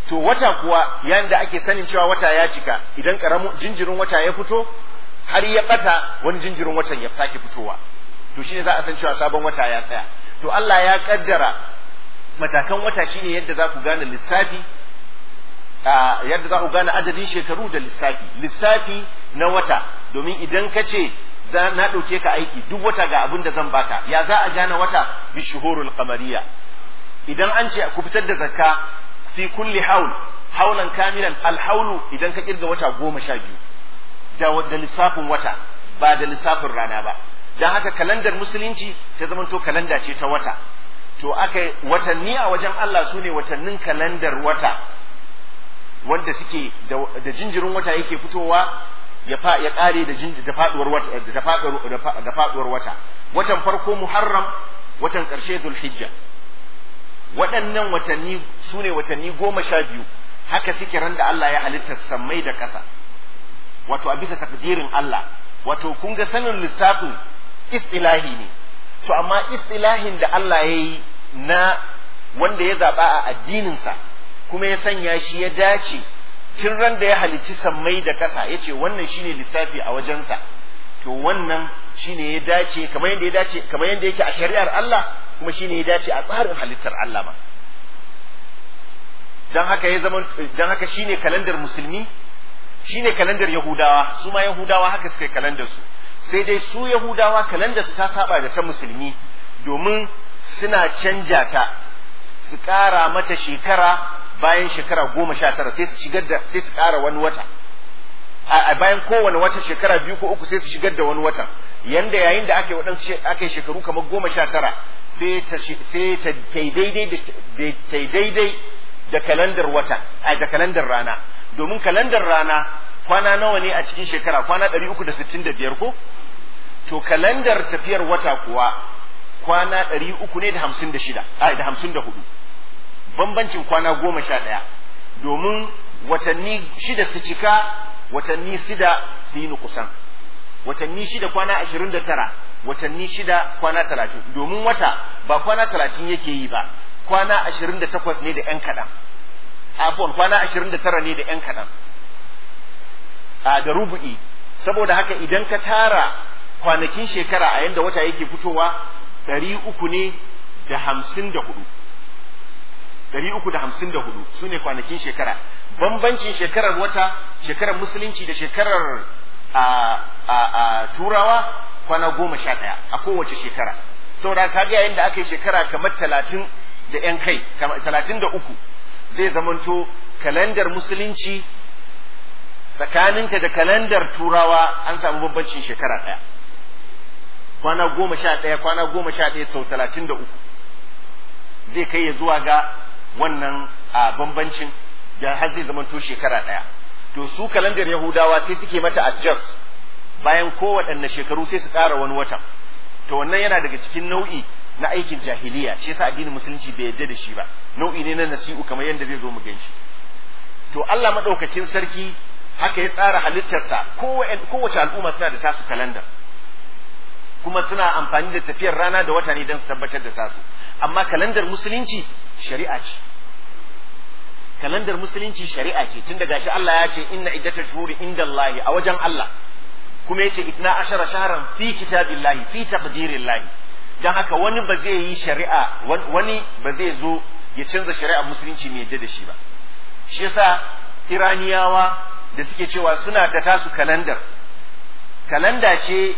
A: to wata kuwa yayin da ake sanin cewa wata ya cika idan karamin jinjirin wata ya fito har ya bata wani jinjirin watan ya sake fitowa to shine za a san cewa sabon wata ya tsaya to Allah ya kaddara matakan wata shine yadda za ku gane lissafi yadda za ku gane adadin shekaru da lissafi lissafi na wata domin idan ka ce na ɗauke ka aiki duk wata ga abin da zan baka ya za a gane wata bi shuhurul qamariya idan an ce ku fitar da zakka fi kulli haul haulan kamilan alhaulu idan ka kirga wata goma sha biyu da lissafin wata ba da lissafin rana ba don haka kalandar musulunci ta zamanto kalanda ce ta wata to aka watanni a wajen Allah su ne watannin kalandar wata wanda suke da jinjirin wata yake fitowa ya fa ya kare da da faduwar wata da faduwar da faduwar wata watan farko muharram watan karshe dhulhijja waɗannan watanni su ne watanni goma sha biyu haka suke ran da Allah ya halitta sammai da ƙasa wato a bisa takdirin Allah wato kun ga sanin lissafin istilahi ne to amma istilahin da Allah ya yi na wanda ya zaɓa a addininsa kuma ya sanya shi ya dace tun ran da ya halicci sammai da ƙasa ya ce wannan shine lissafi a wajensa to wannan shine ya dace kamar yadda ya dace kamar yadda yake a shari'ar Allah kuma shine ya dace a tsarin halittar Allah ma dan haka ya zama dan haka shine kalandar musulmi shine kalandar yahudawa su ma yahudawa haka suka kalandar su sai dai su yahudawa kalandar su ta saba da ta musulmi domin suna canja ta su ƙara mata shekara bayan shekara goma sha tara sai su shigar da sai su ƙara wani wata a bayan kowane wata shekara biyu ko uku sai su shigar da wani watan yanda yayin da aka yi waɗansu aka yi shekaru kamar goma sha tara sai ta sai ta daidai da ta daidai da kalandar wata a da kalandar rana domin kalandar rana kwana nawa ne a cikin shekara kwana ɗari uku da sittin da biyar ko to kalandar tafiyar wata kuwa kwana ɗari uku ne da hamsin da shida a da hamsin da hudu bambancin kwana goma sha ɗaya domin watanni shida su cika watanni shida su yi nukusan watanni shida kwana ashirin da tara watanni shida kwana talatin domin wata ba kwana talatin yake yi ba kwana ashirin da takwas ne da ‘yan kaɗan afon kwana ashirin da tara ne da ‘yan kaɗan a da rubu'i saboda haka idan ka tara kwanakin shekara a yanda wata yake fitowa ɗari uku ne da hamsin da hudu ɗari uku da hamsin da hudu su ne kwanakin shekara bambancin shekarar wata shekarar musulunci da shekarar a, a, a turawa kwana goma sha ɗaya a kowace shekara saboda kaga yayin da aka yi shekara kamar talatin da ‘yan kai talatin da uku zai zamanto kalandar musulunci tsakaninta da kalandar turawa an samu bambancin shekara ɗaya kwana goma sha ɗaya kwana goma sha ɗaya sau talatin da uku zai kai ya zuwa ga wannan a bambancin da har zai zamanto shekara ɗaya to su kalandar yahudawa sai suke mata adjust bayan kowaɗanne shekaru sai su ƙara wani watan to wannan yana daga cikin nau'i na aikin jahiliya shi yasa addinin musulunci bai yarda da shi ba nau'i ne na nasi'u kamar yadda zai zo mu gan shi to Allah madaukakin sarki haka ya tsara halittarsa kowace al'umma suna da tasu kalandar kuma suna amfani da tafiyar rana da wata ne don su tabbatar da tasu amma kalandar musulunci shari'a ce kalandar musulunci shari'a ce tun daga shi Allah ya ce inna iddata shuhuri inda Allah a wajen Allah kuma yace itna ashara shahran fi kitabillahi fi taqdirillahi dan haka wani ba zai yi shari'a wani ba zai zo ya canza shari'ar musulunci mai yadda da shi ba shi yasa iraniyawa da suke cewa suna da tasu kalandar kalanda ce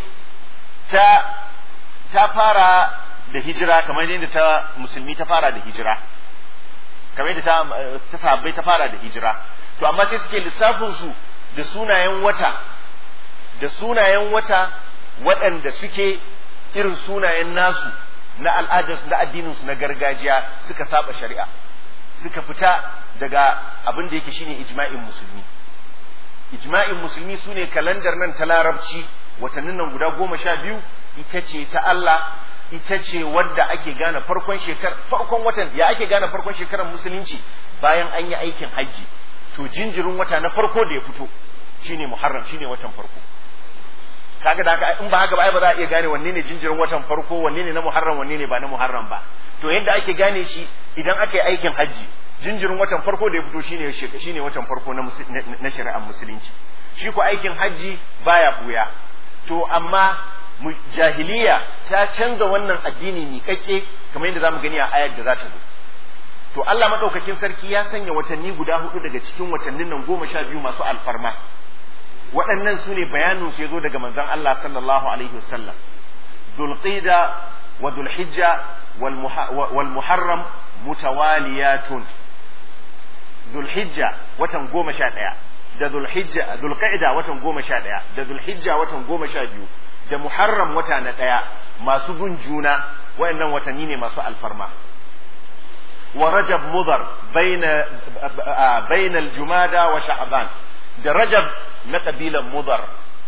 A: ta ta fara da hijira kamar yadda ta musulmi ta fara da hijira kamar yadda ta ta sahabbai ta fara da hijira to amma sai suke lissafin su da sunayen wata da sunayen wata waɗanda suke irin sunayen nasu na al'adar na addinin su na gargajiya suka saba shari'a suka fita daga abin da yake shine ijma'in musulmi ijma'in musulmi sune kalandar nan ta larabci watannin nan guda goma sha biyu ita ce ta Allah ita ce wadda ake gane farkon shekar farkon watan ya ake gane farkon shekarar musulunci bayan an yi aikin hajji to jinjirin wata na farko da ya fito shine muharram shine watan farko kaga da haka in ba haka ba ba za a iya gane wanne ne jinjirin watan farko wanne ne na muharram wanne ne ba na muharram ba to yadda ake gane shi idan aka yi aikin hajji jinjirin watan farko da ya fito shine shine watan farko na na shari'ar musulunci shi ko aikin hajji baya buya to amma jahiliya ta canza wannan addini miƙaƙƙe kamar yadda zamu gani a ayar da za ta zo to Allah madaukakin sarki ya sanya watanni guda hudu daga cikin watannin nan goma sha biyu masu alfarma waɗannan su ne bayanin su ya zo daga manzon Allah sallallahu alaihi wasallam dhulqida wa dhulhijja wal muharram mutawaliyatun dhulhijja watan goma sha ɗaya da dhulhijja dhulqa'da watan goma sha ɗaya da dhulhijja watan goma sha biyu da muharram wata na ɗaya masu bin juna waɗannan watanni ne masu alfarma wa rajab mudar baina baina al-jumada wa sha'ban da rajab na kabilan mudar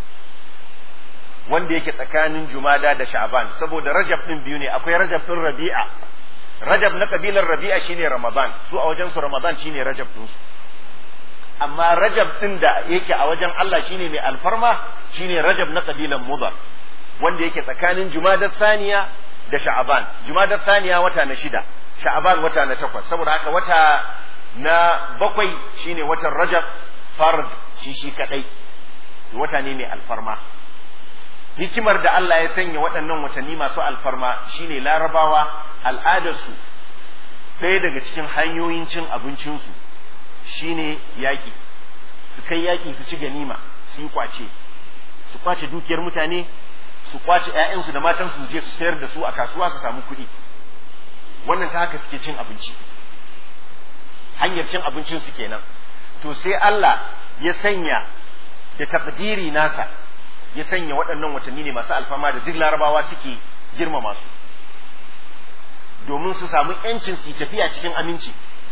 A: wanda yake tsakanin jumada da sha'ban saboda rajab din biyu ne akwai rajab din rabi'a rajab na kabilar rabi'a shine ramadan su a wajen su ramadan shine rajab din su amma rajab din da yake a wajen Allah shine mai alfarma shine rajab na kabilan mudar wanda yake tsakanin jumadar thaniya da sha'ban jumadar thaniya wata na shida sha'ban wata na takwas saboda haka wata na bakwai shine watan rajab fard shi shi kadai wata ne mai alfarma hikimar da Allah ya sanya waɗannan watanni masu alfarma shine larabawa al'adarsu ɗaya daga cikin hanyoyin cin abincinsu shine yaƙi su kai yaƙi su ci ganima su yi kwace su kwace dukiyar mutane su kwace 'ya'yansu da matansu su je su sayar da su a kasuwa su samu kuɗi wannan ta haka suke cin abinci hanyar cin abincin su kenan to sai Allah ya sanya da takdiri nasa ya sanya waɗannan watanni ne masu alfama da duk larabawa suke girmama su domin su samu yancin su tafiya cikin aminci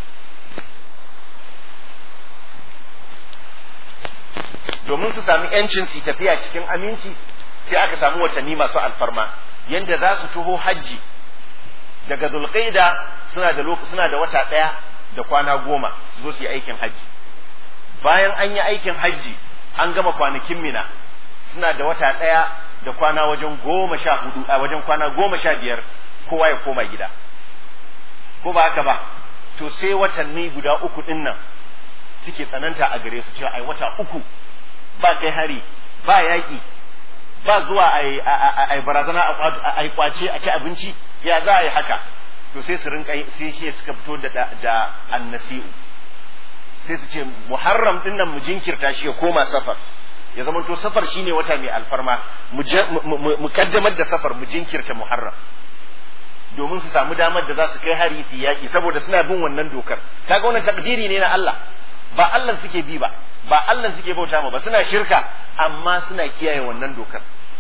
A: domin su sami yancin su tafiya cikin aminci sai aka samu watanni masu alfarma yanda za su taho hajji daga zulqaida suna da suna da wata ɗaya da kwana goma su zo su yi aikin hajji bayan an yi aikin hajji an gama kwanakin mina suna da wata ɗaya da kwana wajen goma sha hudu a wajen kwana goma sha biyar kowa ya koma gida ko ba haka ba to sai watanni guda uku ɗin nan suke tsananta a gare su cewa ai wata uku ba kai hari ba yaƙi ba zuwa a barazana a kwace a ci abinci ya za a yi haka to sai su rinka sai shi suka fito da da annasi'u sai su ce muharram din nan mu jinkirta shi ya koma safar ya zama to safar shine wata mai alfarma mu kaddamar da safar mu jinkirta muharram domin su samu damar da za su kai hari su yaƙi saboda suna bin wannan dokar kaga wannan takdiri ne na Allah ba Allah suke bi ba ba Allah suke bauta ma ba suna shirka amma suna kiyaye wannan dokar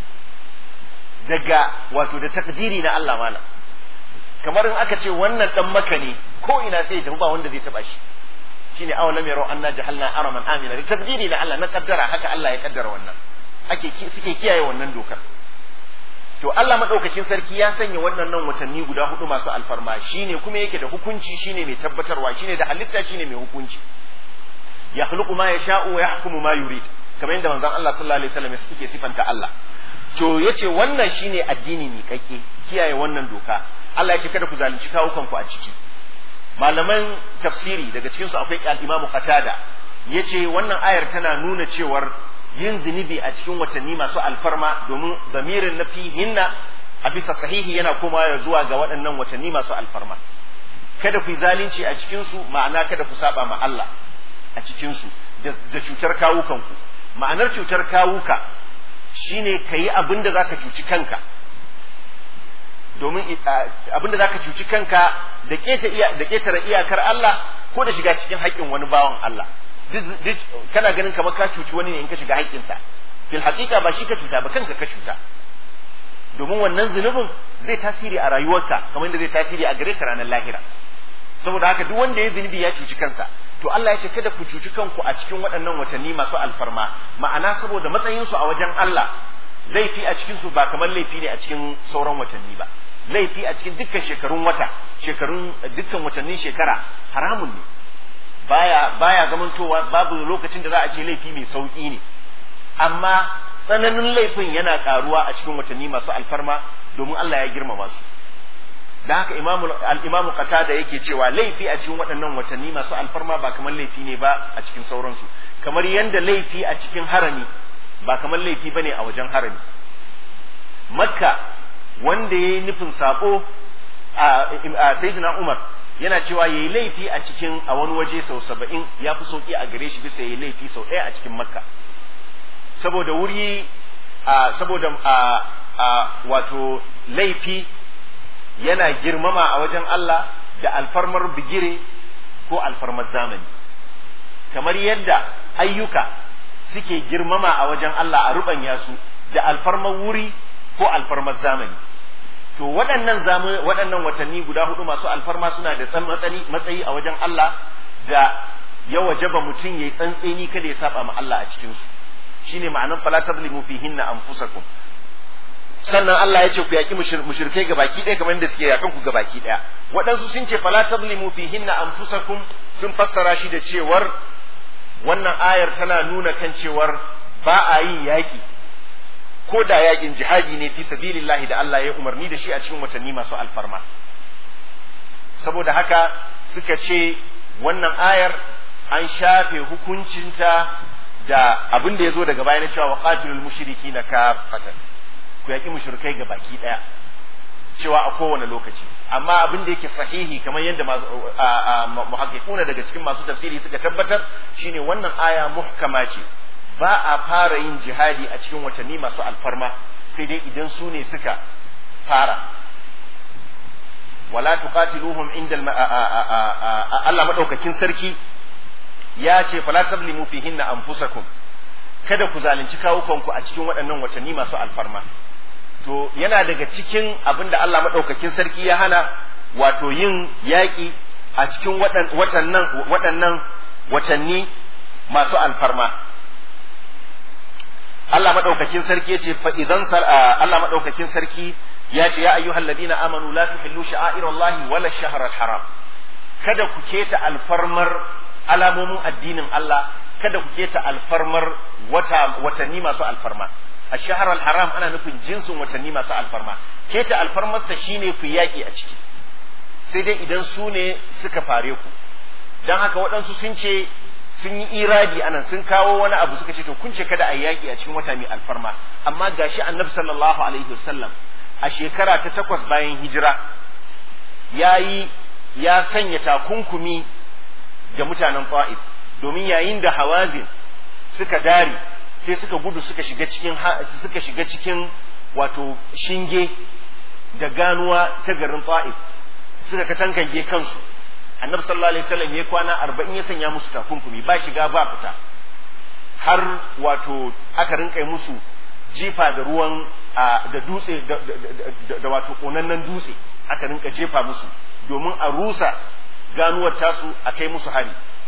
A: daga wato da takdiri na Allah mana kamar in aka ce wannan dan maka ne ko ina sai ya ba wanda zai taba shi shine awalam yaro anna jahalna araman amina da takdiri na Allah na kaddara haka Allah ya kaddara wannan ake suke kiyaye wannan dokar to Allah madaukakin sarki ya sanya waɗannan watanni guda hudu masu alfarma shine kuma yake da hukunci shine mai tabbatarwa shine da halitta shine mai hukunci ya khluqu ma yasha'u wa yahkumu ma yurid kamar yadda manzon Allah sallallahu alaihi wasallam yake sifanta Allah to yace wannan shine addini mi kake kiyaye wannan doka Allah yace kada ku zalunci kawukan ku a ciki malaman tafsiri daga cikin su akwai al-Imam Qatada yace wannan ayar tana nuna cewar yin zunubi a cikin watanni masu alfarma domin zamirin na hinna a bisa sahihi yana komawa zuwa ga waɗannan watanni masu alfarma kada ku yi zalunci a cikin su ma'ana kada ku saba ma Allah a cikin su da cutar kawukanku ma'anar cutar kawuka shine ka yi abin da zaka cuci kanka domin abin da zaka cuci kanka da ƙetare iyakar Allah ko da shiga cikin haƙƙin wani bawan Allah duk kana ganin kamar ka cuci wani ne in ka shiga haƙƙinsa fil haƙiƙa ba shi ka cuta ba kanka ka cuta domin wannan zunubin zai tasiri a rayuwarka kamar da zai tasiri a gare ka ranar lahira saboda haka duk wanda ya zunubi ya cuci kansa to Allah ya ce kada ku cuci kanku a cikin waɗannan watanni masu alfarma ma'ana saboda matsayinsu a wajen Allah laifi a cikin su ba kamar laifi ne a cikin sauran watanni ba laifi a cikin dukkan shekarun wata shekarun dukkan watannin shekara haramun ne baya baya zamantowa babu lokacin da za a ce laifi mai sauki ne amma tsananin laifin yana karuwa a cikin watanni masu alfarma domin Allah ya girmama su da haka imamu al-imamu qatada yake cewa laifi a cikin waɗannan watanni masu alfarma ba kamar laifi ne ba a cikin sauransu kamar yanda laifi a cikin harami ba kamar laifi bane a wajen harami makka wanda yayi nufin sako a sayyidina umar yana cewa yayi laifi a cikin a wani waje sau saba'in ya fi sauki a gare shi bisa yayi laifi sau ɗaya a cikin makka saboda wuri saboda wato laifi yana girmama a wajen Allah da alfarmar bigire ko alfarmar zamani kamar yadda ayyuka suke girmama a wajen Allah a rubanya su da alfarmar wuri ko alfarmar zamani to waɗannan waɗannan watanni guda hudu masu alfarma suna da matsayi a wajen Allah da ya wajaba mutum yayi tsantseni kada ya saba ma Allah a cikin su shine ma'anar fala tablimu fihinna anfusakum sannan Allah ya ce ku yaki mushrikai ga baki ɗaya kamar yadda suke yakan ku ga baki ɗaya waɗansu sun ce fala tablimu fihinna anfusakum sun fassara shi da cewar wannan ayar tana nuna kan cewar ba a yin yaki ko da yakin jihadi ne fi sabilillahi da Allah ya umarni da shi a cikin watanni masu alfarma saboda haka suka ce wannan ayar an shafe hukuncinta da abin da ya zo daga baya na cewa wa qatilul mushrikina kafatan ku yaki mushrikai ga baki daya cewa a kowane lokaci amma abin da yake sahihi kamar yadda muhaqqiquna daga cikin masu tafsiri suka tabbatar shine wannan aya muhkama ce ba a fara yin jihadi a cikin watanni masu alfarma sai dai idan su ne suka fara wala tuqatiluhum inda Allah madaukakin sarki ya ce fala tablimu fihinna anfusakum kada ku zalunci kawukanku a cikin waɗannan watanni masu alfarma to yana daga cikin abin da Allah madaukakin sarki ya hana wato yin yaƙi a cikin waɗannan waɗannan watanni masu alfarma Allah madaukakin sarki ya ce fa idan Allah madaukakin sarki ya ce ya ayyuhal ladina amanu la tuhillu sha'airallahi wala shahral haram kada ku keta alfarmar alamomin addinin Allah kada ku keta alfarmar wata watanni masu alfarma a shahar haram ana nufin jinsin watanni masu alfarma keta alfarmarsa shine ku yaƙi a ciki sai dai idan su ne suka fare ku don haka waɗansu sun ce sun yi iradi anan sun kawo wani abu suka ce to kun ce kada a yaƙi a cikin wata mai alfarma amma gashi annabi sallallahu alaihi wasallam a shekara ta takwas bayan hijira ya yi ya sanya takunkumi ga mutanen ta'if domin yayin da hawazin suka dare sai suka gudu suka shiga cikin suka shiga cikin wato shinge da ganuwa ta garin ta'if suka katankange kansu annabi sallallahu alaihi wasallam ya kwana arba'in ya sanya musu takunkumi ba shiga ba fita har wato aka rinka musu jifa da ruwan da dutse da wato konannen dutse aka rinka jefa musu domin a rusa ganuwar tasu a kai musu hari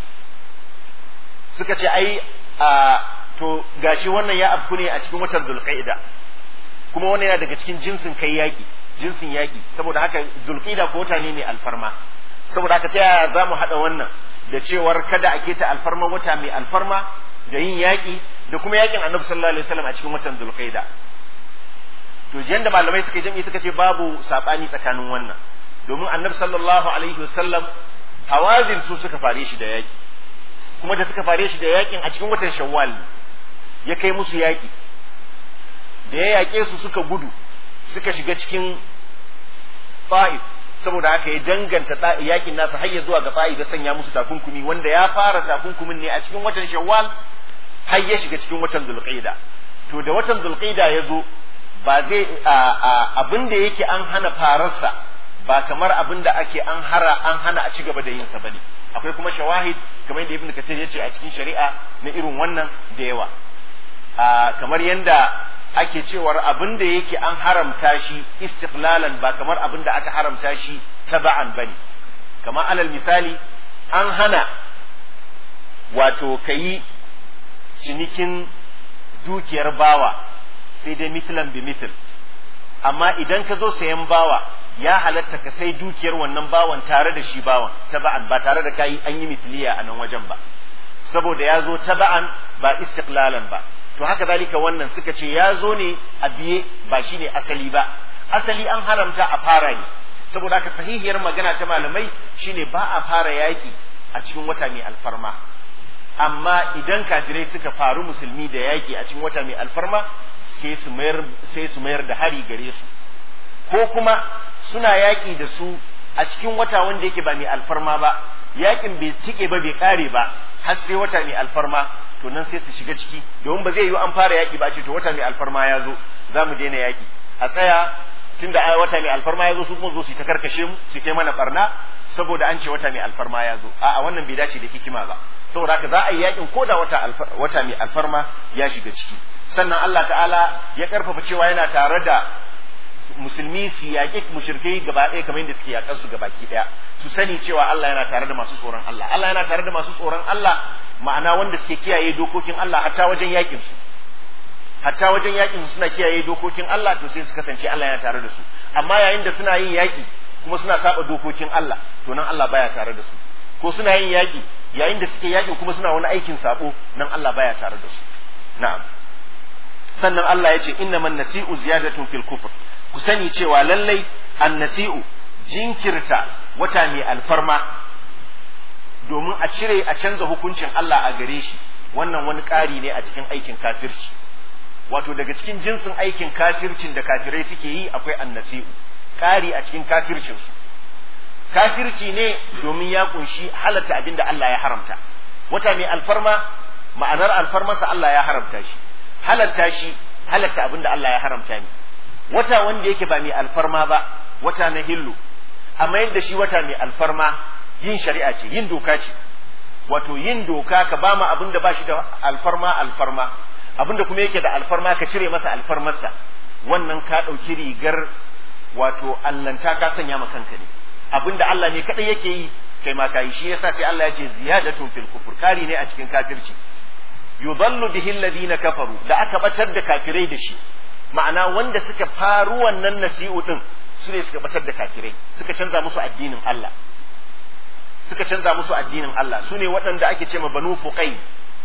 A: suka ce ai a to gashi wannan ya afku ne a cikin watan zulqaida kuma wannan yana daga cikin jinsin kai yaki jinsin yaki saboda haka zulqaida ko wata ne mai alfarma saboda haka ta yaya za mu haɗa wannan da cewar kada a keta alfarma wata mai alfarma da yin yaƙi da kuma yaƙin annabi sallallahu alaihi wasallam a cikin watan zulqaida to yanda malamai suka jami'i suka ce babu sabani tsakanin wannan domin annabi sallallahu alaihi wasallam hawazin su suka fare shi da yaƙi kuma da suka fare shi da yaƙin a cikin watan shawwal ya kai musu yaƙi da ya yaƙe su suka gudu suka shiga cikin ta'if saboda haka ya danganta yakin nasa har ya zuwa ga fa'i da sanya musu takunkumi wanda ya fara takunkumin ne a cikin watan shawwal har ya shiga cikin watan zulqaida to da watan zulqaida ya zo ba zai abin da yake an hana fararsa ba kamar abin da ake an hara an hana a ci gaba da yin sa bane akwai kuma shawahid kamar yadda ibnu kathir ya ce a cikin shari'a na irin wannan da yawa kamar yanda ake cewar abin da yake an haramta shi istiqlalan ba kamar abin da aka haramta shi taba'an bane kamar alal misali an hana wato kayi cinikin dukiyar bawa sai dai mithlan bi mithl amma idan ka zo sayan bawa ya halatta ka sai dukiyar wannan bawan tare da shi bawan taba'an ba tare da kayi an yi mithliya a nan wajen ba saboda ya zo taba'an ba istiqlalan ba to haka zalika wannan suka ce ya zo ne a biye ba shi ne asali ba asali an haramta a fara ne saboda haka sahihiyar magana ta malamai shine ba a fara yaki a cikin wata mai alfarma amma idan kafirai suka faru musulmi da yaki a cikin wata mai alfarma sai su mayar sai su mayar da hari gare su ko kuma suna yaki da su a cikin wata wanda yake ba mai alfarma ba yakin bai tike ba bai kare ba har sai wata mai alfarma to nan sai su shiga ciki domin ba zai yi an fara yaki ba ce to wata mai alfarma ya zo za mu daina yaki a tsaya tunda ai wata mai alfarma ya zo su kuma zo su ta karkashe mu su ta mana barna saboda an ce wata mai alfarma ya zo a'a wannan bai dace da hikima ba saboda haka za a yi yakin ko da wata wata mai alfarma ya shiga ciki sannan Allah ta'ala ya karfafa cewa yana tare da musulmi su yaƙi mushrikai gaba ɗaya kamar yadda suke yaƙar su gabaki ɗaya su sani cewa Allah yana tare da masu tsoron Allah Allah yana tare da masu tsoron Allah ma'ana wanda suke kiyaye dokokin Allah hatta wajen yaƙin su hatta wajen yaƙin su suna kiyaye dokokin Allah to sai su kasance Allah yana tare da su amma yayin da suna yin yaƙi kuma suna saba dokokin Allah to nan Allah baya tare da su ko suna yin yaƙi yayin da suke yaƙi kuma suna wani aikin sabo nan Allah baya tare da su na'am sannan Allah ya ce innaman nasi'u ziyadatun fil kufr ku sani cewa lallai annasi'u jinkirta wata mai alfarma domin a cire a canza hukuncin Allah a gare shi wannan wani ƙari ne a cikin aikin kafirci wato daga cikin jinsin aikin kafircin da kafirai suke yi akwai annasi'u ƙari a cikin kafircinsu kafirci ne domin ya kunshi halatta abin da Allah ya haramta wata mai alfarma ma'anar alfarmarsa Allah ya haramta shi halatta shi halatta abin da Allah ya haramta ne wata wanda yake ba mai alfarma ba wata na hillu amma yadda shi wata mai alfarma yin shari'a ce yin doka ce wato yin doka ka ba ma abin da ba shi da alfarma alfarma abin da kuma yake da alfarma ka cire masa alfarmarsa wannan ka ɗauki rigar wato allanta ka sanya ma kanka ne abin da Allah ne kaɗai yake yi kai ma ka yi shi yasa sai Allah ya ce ziyadatun fil kufur kari ne a cikin kafirci yudallu bihi alladhina kafaru da aka batar da kafirai da shi ma'ana wanda suka faru wannan nasi'u din su ne suka batar da kafirai suka canza musu addinin Allah suka canza musu addinin Allah su ne waɗanda ake ce ma banu fuqain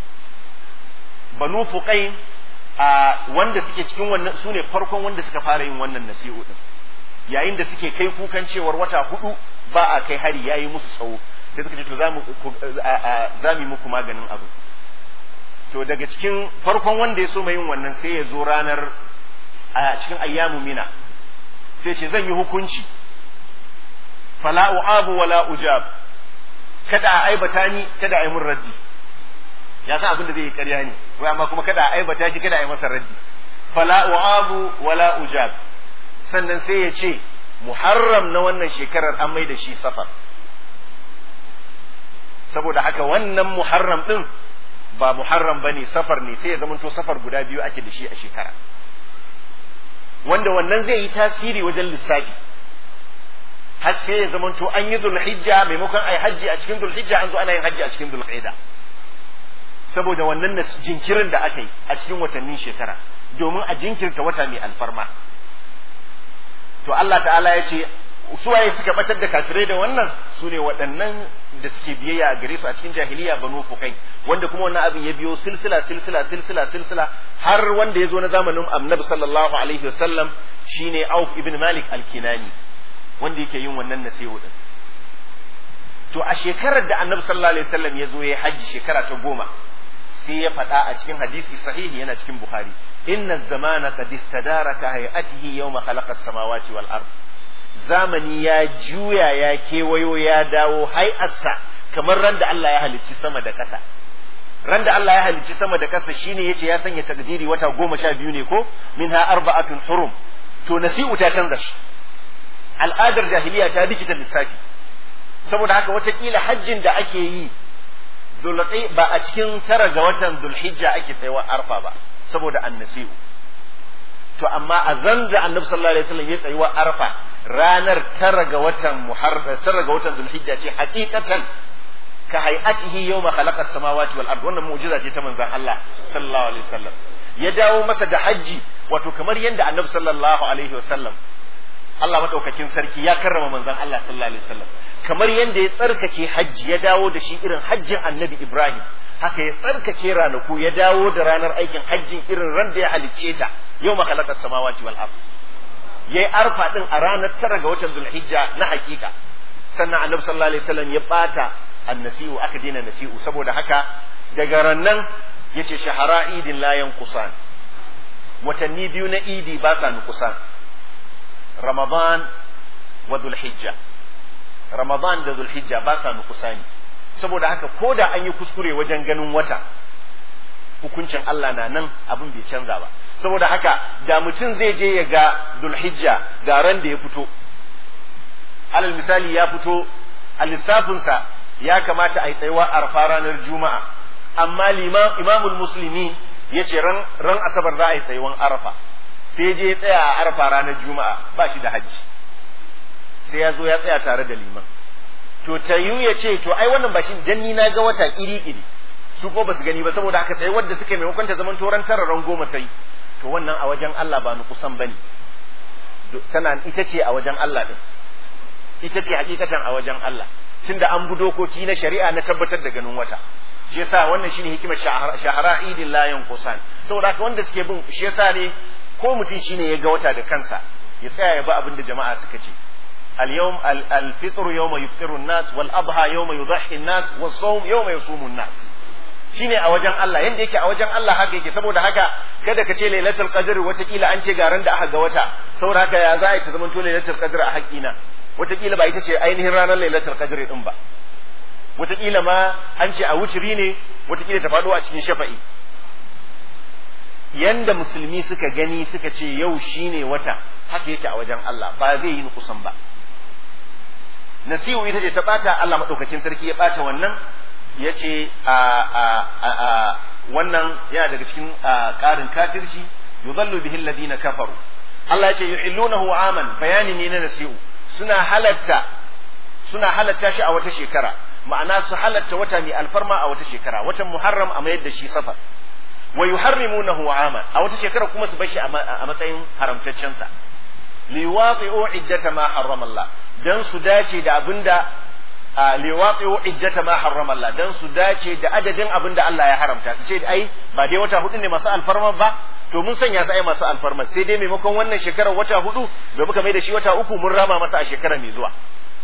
A: banu fuqain a wanda suke cikin wannan su ne farkon wanda suka fara yin wannan nasi'u din yayin da suke kai kukan cewar wata hudu ba a kai hari yayi musu tsawo sai suka ce to za mu muku maganin abu to daga cikin farkon wanda ya so mai yin wannan sai ya zo ranar a cikin ayyamu mina sai ce zan yi hukunci fala u'abu wala ujab kada a aibata ni kada a yi mun raddi ya san abin da zai yi ƙarya ne wai amma kuma kada a aibata shi kada a yi masa raddi fala u'abu wala ujab sannan sai ya ce muharram na wannan shekarar an mai da shi safar saboda haka wannan muharram din ba muharram bane safar ne sai ya zamanto safar guda biyu ake da shi a shekara wanda wannan zai yi tasiri wajen lissafi har sai ya zamanto an yi zulhijja maimakon ai hajji a cikin zulhijja an zo ana yin hajji a cikin zulqaida saboda wannan jinkirin da aka yi a cikin watannin shekara domin a jinkirta wata mai alfarma to Allah ta'ala ya ce suwaye suka batar da kafirai da wannan su ne waɗannan da suke biyayya a gare su a cikin jahiliya banu fukai wanda kuma wannan abin ya biyo silsila silsila silsila silsila har wanda ya zo na zamanin annabi sallallahu alaihi wasallam shine Auf ibn Malik al-Kinani wanda yake yin wannan nasihu din to a shekarar da annabi sallallahu alaihi wasallam ya zo ya hajji shekara ta goma sai ya faɗa a cikin hadisi sahihi yana cikin Bukhari inna zamana qad istadara ka hayatihi yawma khalaqa as-samawati wal ard zamani ya juya ya kewayo ya dawo hai'arsa kamar ran da Allah ya halicci sama da ƙasa ran da Allah ya halicci sama da ƙasa shine yace ya sanya takdiri wata goma sha biyu ne ko minha arba'atun hurum to nasi'u ta canza shi al'adar jahiliya ta rikita lissafi saboda haka watakila hajjin da ake yi ba a cikin tara ga watan zulhijja ake tsayawa arfa ba saboda annasi'u to amma a zan da annabi sallallahu alaihi wasallam ya tsayuwa arfa ranar tara ga watan muharram tara ga watan zulhijja ce hakikatan ka hay'atihi yawma khalaqa as-samawati wal ard wannan mu'jiza ce ta manzon Allah sallallahu alaihi wasallam ya dawo masa da hajji wato kamar yadda annabi sallallahu alaihi wasallam Allah madaukakin sarki ya karrama manzon Allah sallallahu alaihi wasallam kamar yadda ya tsarkake hajji ya dawo da shi irin hajjin annabi Ibrahim haka ya tsarkake ranaku ya dawo da ranar aikin hajjin irin ran da ya halicce ta yau ma khalaqa samawati wal ard yayi arfa din a ranar tara ga watan zulhijja na hakika sannan annabi sallallahu alaihi wasallam ya bata annasi'u aka daina nasi'u saboda haka daga rannan yace shahara idin la yanqusan watanni biyu na idi ba sa nukusan ramadan wa zulhijja ramadan da zulhijja ba sa nukusani saboda haka ko da an yi kuskure wajen ganin wata hukuncin Allah na nan abin bai canza ba saboda haka da mutum zai je ya ga zulhijja ga ran da ya fito alal misali ya fito a lissafinsa ya kamata a yi tsayuwa arfa ranar juma'a amma imamul musulmi ya ce ran asabar za a yi tsayuwan arafa sai je ya tsaya a arafa ranar juma'a ba shi da hajji sai ya zo ya tsaya tare da liman to tayu ya ce to ai wannan ba shi dan ni na ga wata iri iri su ko ba su gani ba saboda haka sai wanda suka maimakon ta zaman toran tara ran goma sai to wannan a wajen Allah ba nu kusan bane tana ita ce a wajen Allah din ita ce hakikatan a wajen Allah tunda an bi dokoki na shari'a na tabbatar da ganin wata shi yasa wannan shine hikimar shahara idin layan kusan saboda haka wanda suke bin shi yasa ne ko mutum shine ya ga wata da kansa ya tsaya ya ba abin da jama'a suka ce اليوم الفطر يوم يفطر الناس والأضحى يوم يضحي الناس والصوم يوم يصوم الناس shine a wajen Allah yanda yake a wajen Allah haka yake saboda haka kada ka ce lailatul qadr watakila an ce garan da aka ga wata saboda haka ya za a ta zama to lailatul qadr a haƙina watakila ba ita ce ainihin ranar lailatul qadr din ba watakila ma an ce a wuciri ne watakila ta faɗo a cikin shafa'i yanda musulmi suka gani suka ce yau shine wata haka yake a wajen Allah ba zai yi kusan ba nasihu ita ce ta bata Allah madaukakin sarki ya bata wannan ya ce a a a wannan yana daga cikin ƙarin kafirci yudhallu bihi alladhina kafaru Allah ya ce yuhillunahu aman bayani ne na nasihu suna halatta suna halatta shi a wata shekara ma'ana su halatta wata mai alfarma a wata shekara watan muharram a mayar da shi safar wa yuharrimunahu aman a wata shekara kuma su bashi a matsayin haramtaccen sa liwaqi'u iddata ma harrama Allah dan su dace da abinda liwaqi'u iddata ma harrama Allah dan su dace da adadin abinda Allah ya haramta su ce ai ba dai wata hudu ne masu alfarma ba to mun sanya su ai masu alfarma sai dai maimakon wannan shekarar wata hudu da muka mai da shi wata uku mun rama masa a shekara mai zuwa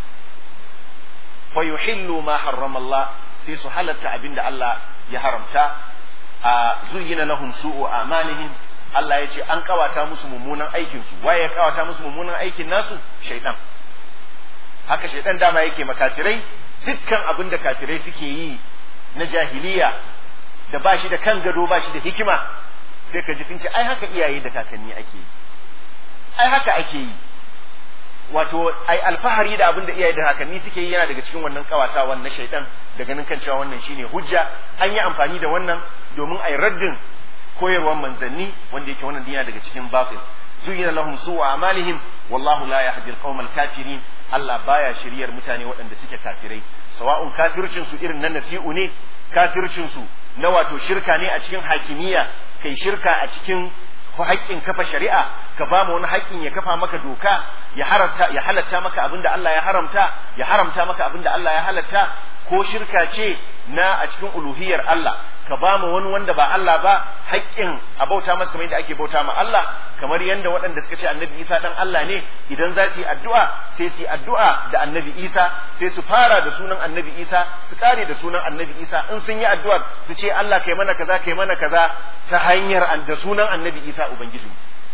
A: fa yuhillu ma harrama Allah sai su halatta abinda Allah ya haramta a zuyyina lahum su'u amalihim Allah ya ce an kawata musu mummunan aikin su waye ya kawata musu mummunan aikin nasu shaitan haka shaitan dama yake makafirai dukkan abin da kafirai suke yi na jahiliya da ba shi da kan gado ba shi da hikima sai ka ji sun ce ai haka iyaye da kakanni ake yi ai haka ake yi wato ai alfahari da abin da iyaye da kakanni suke yi yana daga cikin wannan kawatawan na shaitan da ganin kan cewa wannan shine hujja an yi amfani da wannan domin ai raddin koyarwar manzanni wanda yake wannan dina daga cikin batil zuyina lahum su'u amalihim wallahu la yahdi al kafirin Allah baya shiryar mutane waɗanda suke kafirai sawa'un kafircin su irin na nasi'u ne kafircin su na wato shirka ne a cikin hakimiyya kai shirka a cikin haƙƙin kafa shari'a ka ba mu wani haƙƙin ya kafa maka doka ya haramta ya halatta maka abin da Allah ya haramta ya haramta maka abin da Allah ya halatta ko shirka ce na a cikin uluhiyar Allah ka ba mu wani wanda ba Allah ba haƙƙin a bauta masa kamar yadda ake bauta ma Allah kamar yadda waɗanda suka ce annabi Isa dan Allah ne idan za su yi addu'a sai su yi addu'a da annabi Isa sai su fara da sunan annabi Isa su kare da sunan annabi Isa in sun yi addu'ar su ce Allah kai mana kaza kai mana kaza ta hanyar da sunan annabi Isa ubangiji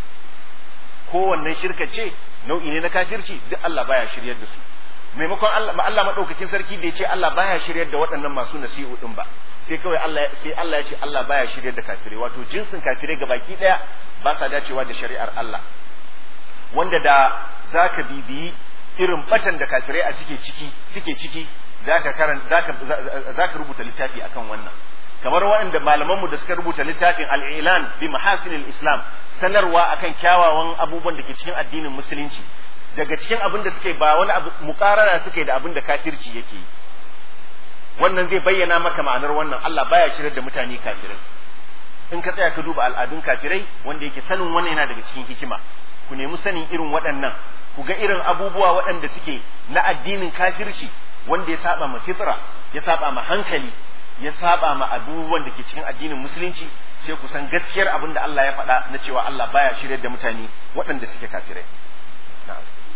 A: kowannen shirka ce nau'i ne na kafirci duk Allah baya shiryar da su maimakon Allah Allah madaukakin sarki bai ce Allah baya shiryar da waɗannan masu nasihu din ba sai kawai Allah sai Allah ya ce Allah baya shiryar da kafirai wato jinsin kafirai ga baki daya ba sa dacewa da shari'ar Allah wanda da zaka bibiyi irin batan da kafirai a suke ciki suke ciki zaka karan zaka zaka rubuta littafi akan wannan kamar waɗanda malamanmu da suka rubuta littafin al-ilan bi mahasinil islam sanarwa akan kyawawan abubuwan da ke cikin addinin musulunci daga cikin abin da suke ba wani abu mukarara suke da abin da kafirci yake yi wannan zai bayyana maka ma'anar wannan Allah baya shirar da mutane kafirai in ka tsaya ka duba al'adun kafirai wanda yake sanin wannan yana daga cikin hikima ku nemi sanin irin waɗannan ku ga irin abubuwa waɗanda suke na addinin kafirci wanda ya saba ma fitra ya saba ma hankali ya saba ma abubuwan da ke cikin addinin musulunci sai ku san gaskiyar abin da Allah ya faɗa na cewa Allah baya shiryar da mutane waɗanda suke kafirai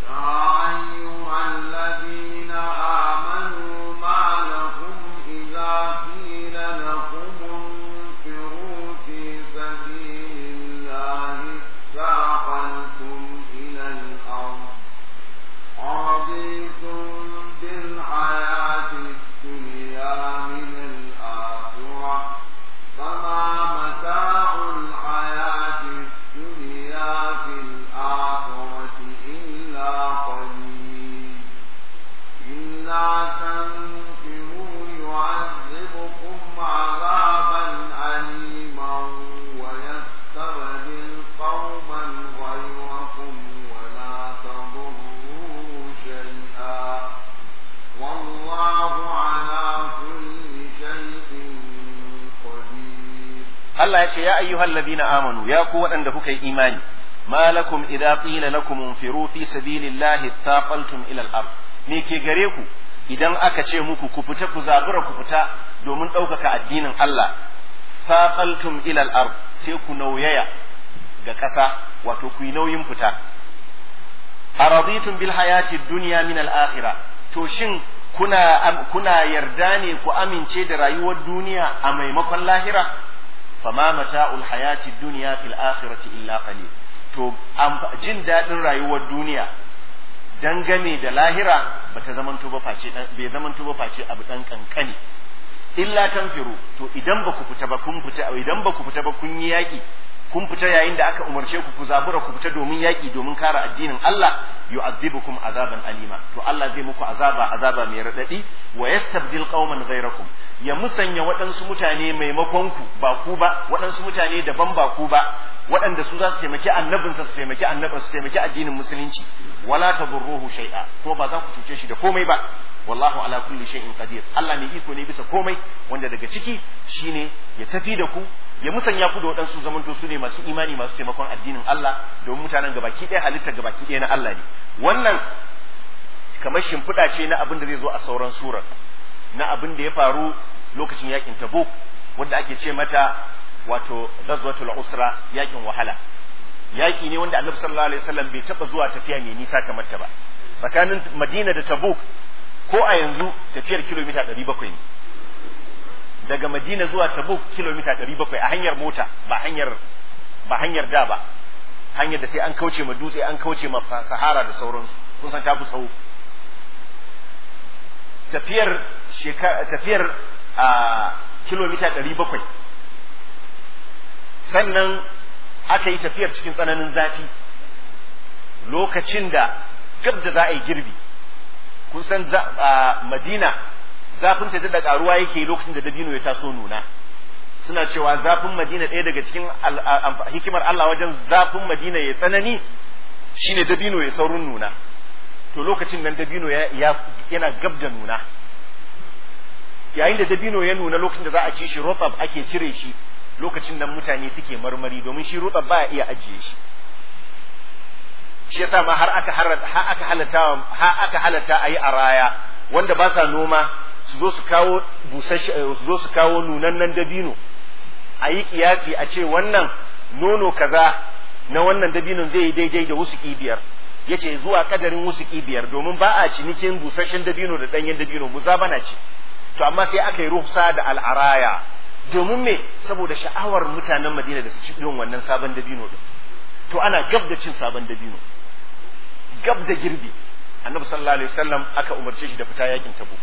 B: يا أيها الذين آمنوا ما لكم إذا قيل لكم انفروا في سبيل الله اثاقلتم إلى الأرض رضيتم بالحياة الدنيا من الآخرة فما متاع الحياة الدنيا في الآخرة إلا قليل إلا تنفروا يعذبكم عذابا أليما ويستبدل قوما غيركم ولا تضروه شيئا والله على كل شيء قدير
A: Allah ya ce ya ayyuhal ladina amanu ya ku waɗanda kuka yi imani ma lakum idza qila lakum unfiru fi sabilillahi thaqaltum ila al-ard me ke gare ku idan aka ce muku ku fita ku zabura ku fita domin ɗaukaka addinin Allah thaqaltum ila al-ard sai ku nauyaya ga ƙasa wato ku yi nauyin fita araditum bil hayati dunya min al-akhirah to shin kuna kuna yarda ne ku amince da rayuwar duniya a maimakon lahira fama mata'ul hayati dunya fil akhirati illa qalil to jin daɗin rayuwar duniya dangane da lahira bata zamanto ba face dan bai zamanto ba face abu dan kankani illa tanfiru to idan ba ku fita ba kun fita idan ba ku fita ba kun yi yaki kun fita yayin da aka umarce ku ku zabura ku fita domin yaki domin kare addinin Allah yu'adhibukum azaban alima to Allah zai muku azaba azaba mai radadi wa yastabdil qauman ghayrakum ya musanya waɗansu mutane maimakon ku ba ku ba waɗansu mutane daban ba ku ba waɗanda su za su taimaki annabinsa su taimaki annabin su taimaki addinin musulunci wala tadurruhu shay'a ko ba za ku cuce shi da komai ba wallahu ala kulli shay'in qadir Allah mai iko ne bisa komai wanda daga ciki shine ya tafi da ku ya musanya ku da waɗansu zamanto su ne masu imani masu taimakon addinin Allah domin mutanen gabaki ɗaya halitta gabaki ɗaya na Allah ne wannan kamar shimfiɗa ce na abin da zai zo a sauran surar na abin da ya faru lokacin yakin Tabuk wanda ake ce mata wato ghazwatul usra yakin wahala yaki ne wanda Annabi sallallahu alaihi wasallam bai taba zuwa tafiya mai nisa kamar ta ba tsakanin Madina da Tabuk ko a yanzu tafiyar kilomita 700 ne daga Madina zuwa Tabuk kilomita 700 a hanyar mota ba hanyar ba hanyar da ba hanyar da sai an kauce ma dutse an kauce ma sahara da sauransu kun san tafi sau tafiyar tafiyar a kilomita 700 sannan aka yi tafiyar cikin tsananin zafi lokacin da gab da za a yi girbi kun san madina zafin ta da karuwa yake lokacin da dabino ya taso nuna suna cewa zafin madina ɗaya daga cikin hikimar Allah wajen zafin madina ya tsanani shine dabino ya saurin nuna to lokacin nan dabino yana gab da nuna yayin da dabino ya nuna lokacin da za a ci shi rotab ake cire shi lokacin nan mutane suke marmari domin shi rotab ba iya ajiye shi shi yasa ma har aka har aka halata har aka halata ayi a raya wanda ba sa noma su zo su kawo busasshe su zo su kawo nunannen dabino a yi kiyasi a ce wannan nono kaza na wannan dabinon zai yi daidai da wasu biyar yace zuwa kadarin wasu biyar domin ba a cinikin busasshen dabino da danyen dabino bana ce to amma sai aka yi ruhsa da al'araya domin me saboda sha'awar mutanen Madina da su ci irin wannan sabon dabino din to ana gab da cin sabon dabino gab da girbi annabi sallallahu alaihi wasallam aka umarce shi da fita yakin tabuk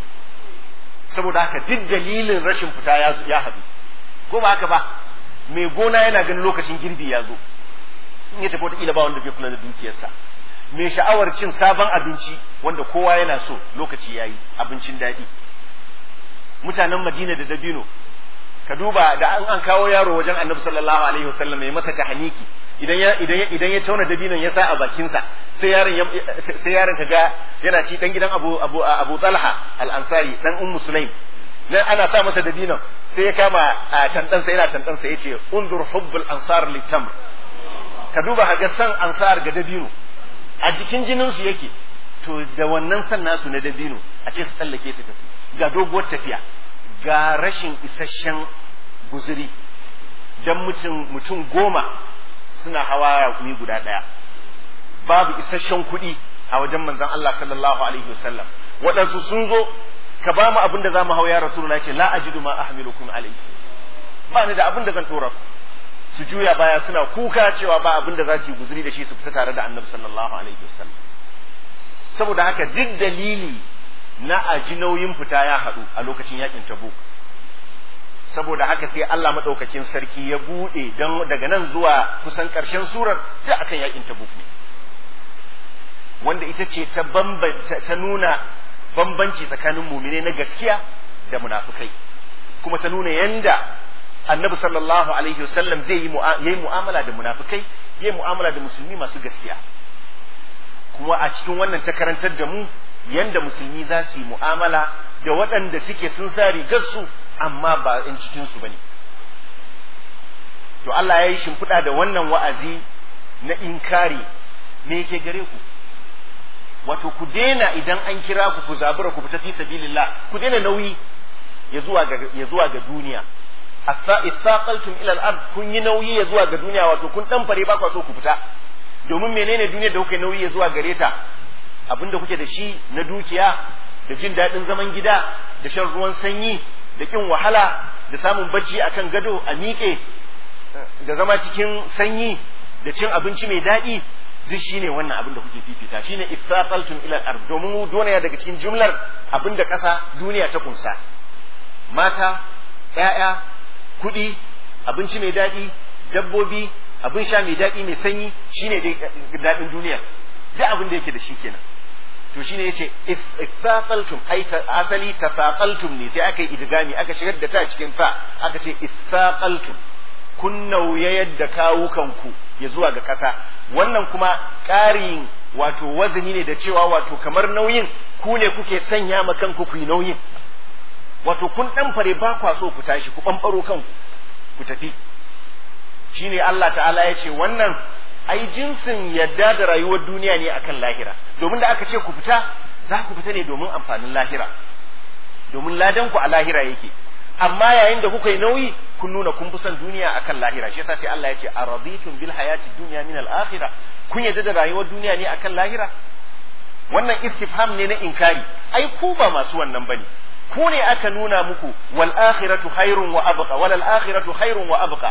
A: saboda haka duk dalilin rashin fita ya ya haɗu ko ba haka ba mai gona yana ganin lokacin girbi ya zo in ya tafi wata ba wanda zai kula da dukiyarsa mai sha'awar cin sabon abinci wanda kowa yana so lokaci yayi abincin daɗi mutanen madina da dabino ka duba da an an kawo yaro wajen annabi sallallahu alaihi wasallam ya masa tahniki idan ya idan ya idan ya tauna dabinon ya sa a bakin sa sai yaron sai yaron kaga yana ci dan gidan Abu Abu Abu Talha al-Ansari dan Ummu Sulaim nan ana sa masa dabinon sai ya kama a tantan sa yana tantan sa yace undur hubbul ansar litamr ka duba kaga san ansar ga dabino a jikin jinin su yake to da wannan san nasu na dabino a ce su tsallake su tafi ga doguwar tafiya ga rashin isasshen guzuri don mutum mutum goma suna hawa raƙumi guda ɗaya babu isasshen kuɗi a wajen manzon Allah sallallahu alaihi wasallam waɗansu sun zo ka ba mu abin da za mu hau ya rasulullahi ce la ajidu ma ahmilukum alaihi ba ni da abin da zan dora ku su juya baya suna kuka cewa ba abin da za su yi guzuri da shi su fita tare da annabi sallallahu alaihi wasallam saboda haka duk dalili na aji nauyin fita ya haɗu a lokacin yakin tabuk saboda haka sai Allah maɗaukakin sarki ya buɗe don daga nan zuwa kusan ƙarshen surar da akan yakin tabuk ne wanda ita ce ta ta nuna bambanci tsakanin mumine na gaskiya da munafukai kuma ta nuna yanda annabi sallallahu alaihi wasallam zai yi yayi mu'amala da munafukai yayi mu'amala da musulmi masu gaskiya kuma a cikin wannan ta karantar da mu yanda musulmi za su yi mu'amala da waɗanda suke sun sa rigarsu amma ba in cikinsu ba ne to Allah ya yi shimfiɗa da wannan wa'azi na inkari me yake gare ku wato ku daina idan an kira ku ku zabura ku fita fi sabilillah ku daina nauyi ya zuwa ga ya zuwa ga duniya ithaqaltum ila al-ard kun yi nauyi ya zuwa ga duniya wato kun dan fare ba ku so ku fita domin menene duniyar da kuke nauyi ya zuwa gare ta abinda kuke da shi na dukiya da jin daɗin zaman gida da shan ruwan sanyi da kin wahala da samun bacci akan gado a miƙe da zama cikin sanyi da cin abinci mai daɗi duk shine wannan abin da kuke fifita shine iftaqaltum ila al-ard domin mu duniya daga cikin jumlar abin da ƙasa duniya ta kunsa mata ƴaƴa kuɗi abinci mai daɗi dabbobi abin sha mai daɗi mai sanyi shine dai daɗin duniya duk abin da yake da shi kenan to shine yace ithaqaltum ai asali tafaqaltum ne sai aka yi idgami aka shigar da ta cikin fa aka ce ithaqaltum kun nauyayar da kawukanku ya zuwa ga kasa wannan kuma ƙarin wato wazani ne da cewa wato kamar nauyin ku ne kuke sanya ma kanku ku yi nauyin wato kun dan fare ba kwa so ku tashi ku bambaro kanku ku tafi shine Allah ta'ala ya ce wannan ai jinsin yadda da rayuwar duniya ne akan lahira domin da aka ce ku fita za ku fita ne domin amfanin lahira domin ladan ku a lahira yake amma yayin da kuka yi nauyi kun nuna kun fi son duniya akan lahira shi yasa sai Allah ya ce araditum bil hayati dunya min al akhirah kun yadda da rayuwar duniya ne akan lahira wannan istifham ne na inkari ai ku ba masu wannan bane ku ne aka nuna muku wal akhiratu khairun wa abqa wal akhiratu khairun wa abqa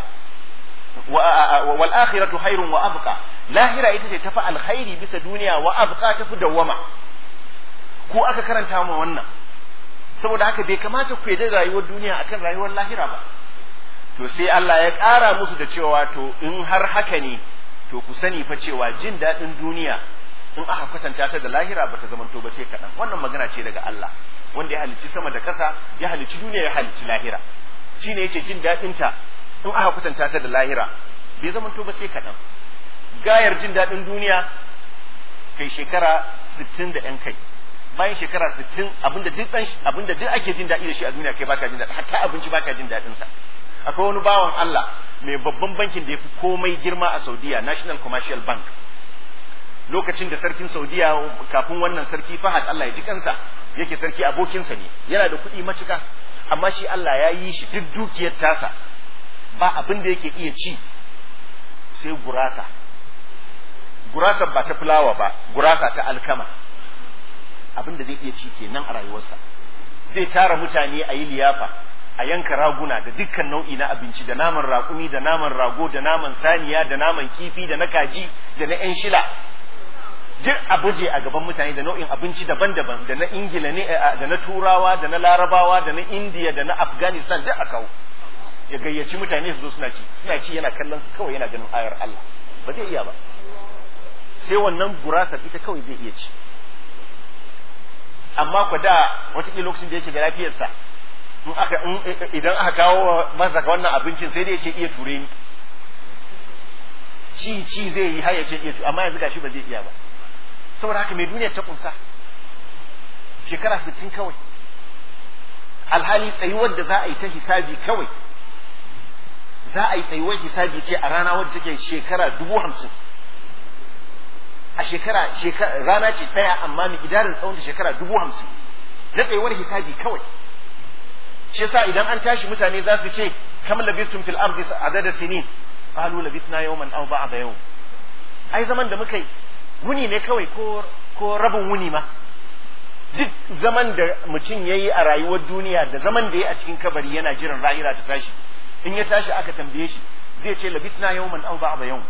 A: wal akhiratu khairun wa abqa lahira ita ce tafi alkhairi bisa duniya wa abqa tafi dawwama ko aka karanta mu wannan saboda haka bai kamata ku yarda rayuwar duniya akan rayuwar lahira ba to sai Allah ya ƙara musu da cewa to in har haka ne to ku sani fa cewa jin daɗin duniya in aka kwatanta ta da lahira ba ta zamanto ba sai kaɗan wannan magana ce daga Allah wanda ya halicci sama da ƙasa ya halicci duniya ya halicci lahira shine yace jin daɗin ta in aka kwatanta ta da lahira bai zamanto ba sai kaɗan gayar jin daɗin duniya kai shekara sittin da ‘yan kai bayan shekara sittin abinda duk ɗan abinda duk ake jin daɗi da shi a duniya kai baka jin daɗi hatta abinci baka jin daɗin sa akwai wani bawan Allah mai babban bankin da ya fi komai girma a Saudiya National Commercial Bank lokacin da sarkin Saudiya kafin wannan sarki Fahad Allah ya ji kansa yake sarki abokinsa ne yana da kuɗi matuka amma shi Allah ya yi shi duk dukiyar tasa ba abin da yake iya ci sai gurasa gurasa ba ta fulawa ba gurasa ta alkama abin da zai iya ci kenan a rayuwarsa zai tara mutane a yi liyafa a yanka raguna da dukkan nau'i na abinci da naman raƙumi da naman rago da naman saniya da naman kifi da na kaji da na 'yan shila duk a baje a gaban mutane da nau'in abinci daban-daban da na ingila ne da na turawa da na larabawa da na indiya da na afghanistan duk a kawo ya gayyaci mutane su zo suna ci suna ci yana kallon su kawai yana ganin ayar Allah ba zai iya ba sai wannan gurasar ita kawai zai iya ci amma ku da wataƙila lokacin da yake da lafiyarsa in aka idan aka kawo masa wannan abincin sai dai ya ce iya ture ni ci ci zai yi har ya ce iya ture amma yanzu gashi ba zai iya ba saboda haka mai duniyar ta kunsa shekara sittin kawai alhali tsayuwar da za a yi ta hisabi kawai za a yi tsayuwar hisabi ce a rana wadda take shekara dubu hamsin a shekara rana ce ɗaya amma mai idarin tsawon da shekara dubu hamsin na tsayuwar hisabi kawai shi yasa idan an tashi mutane za su ce kam labistum fil ardi adada sinin qalu labithna yawman aw ba'da yawm ai zaman da muka yi wuni ne kawai ko ko rabin wuni ma duk zaman da mutum ya yi a rayuwar duniya da zaman da ya a cikin kabari yana jiran ra'ira ta tashi in ya tashi aka tambaye shi zai ce labitna yawman aw ba'da yawm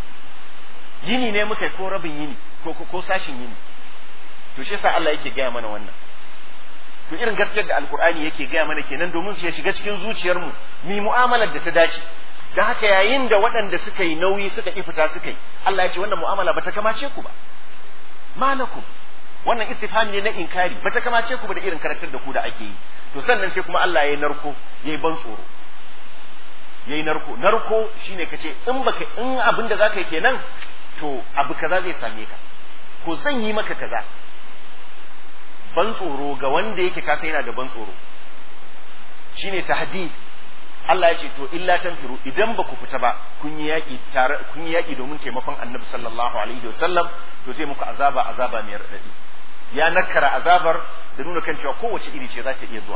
A: yini ne muka ko rabin yini ko ko sashin yini to shi yasa Allah yake gaya mana wannan to irin gaskiyar da alkur'ani yake gaya mana kenan domin su ya shiga cikin zuciyarmu mi mu'amalar da ta dace da haka yayin da waɗanda suka yi nauyi suka ƙi fita suka yi Allah ya ce wannan mu'amala ba ta kamace ku ba malakum wannan istifham ne na inkari ba ta kamace ku ba da irin karakter da ku da ake yi to sannan sai kuma Allah ya yi narko ya yi ban tsoro ya yi narko narko shine ka ce in baka in abin da zaka yi kenan to abu kaza zai same ka ko zan yi maka kaza ban tsoro ga wanda yake kasa yana da ban tsoro shine tahdid Allah ya ce to illa tanfiru idan ba ku fita ba kun yi yaki tare kun yi yaki domin taimakon Annabi sallallahu alaihi wasallam to zai muku azaba azaba mai radadi ya nakara azabar da nuna kan cewa kowace iri ce za ta iya zuwa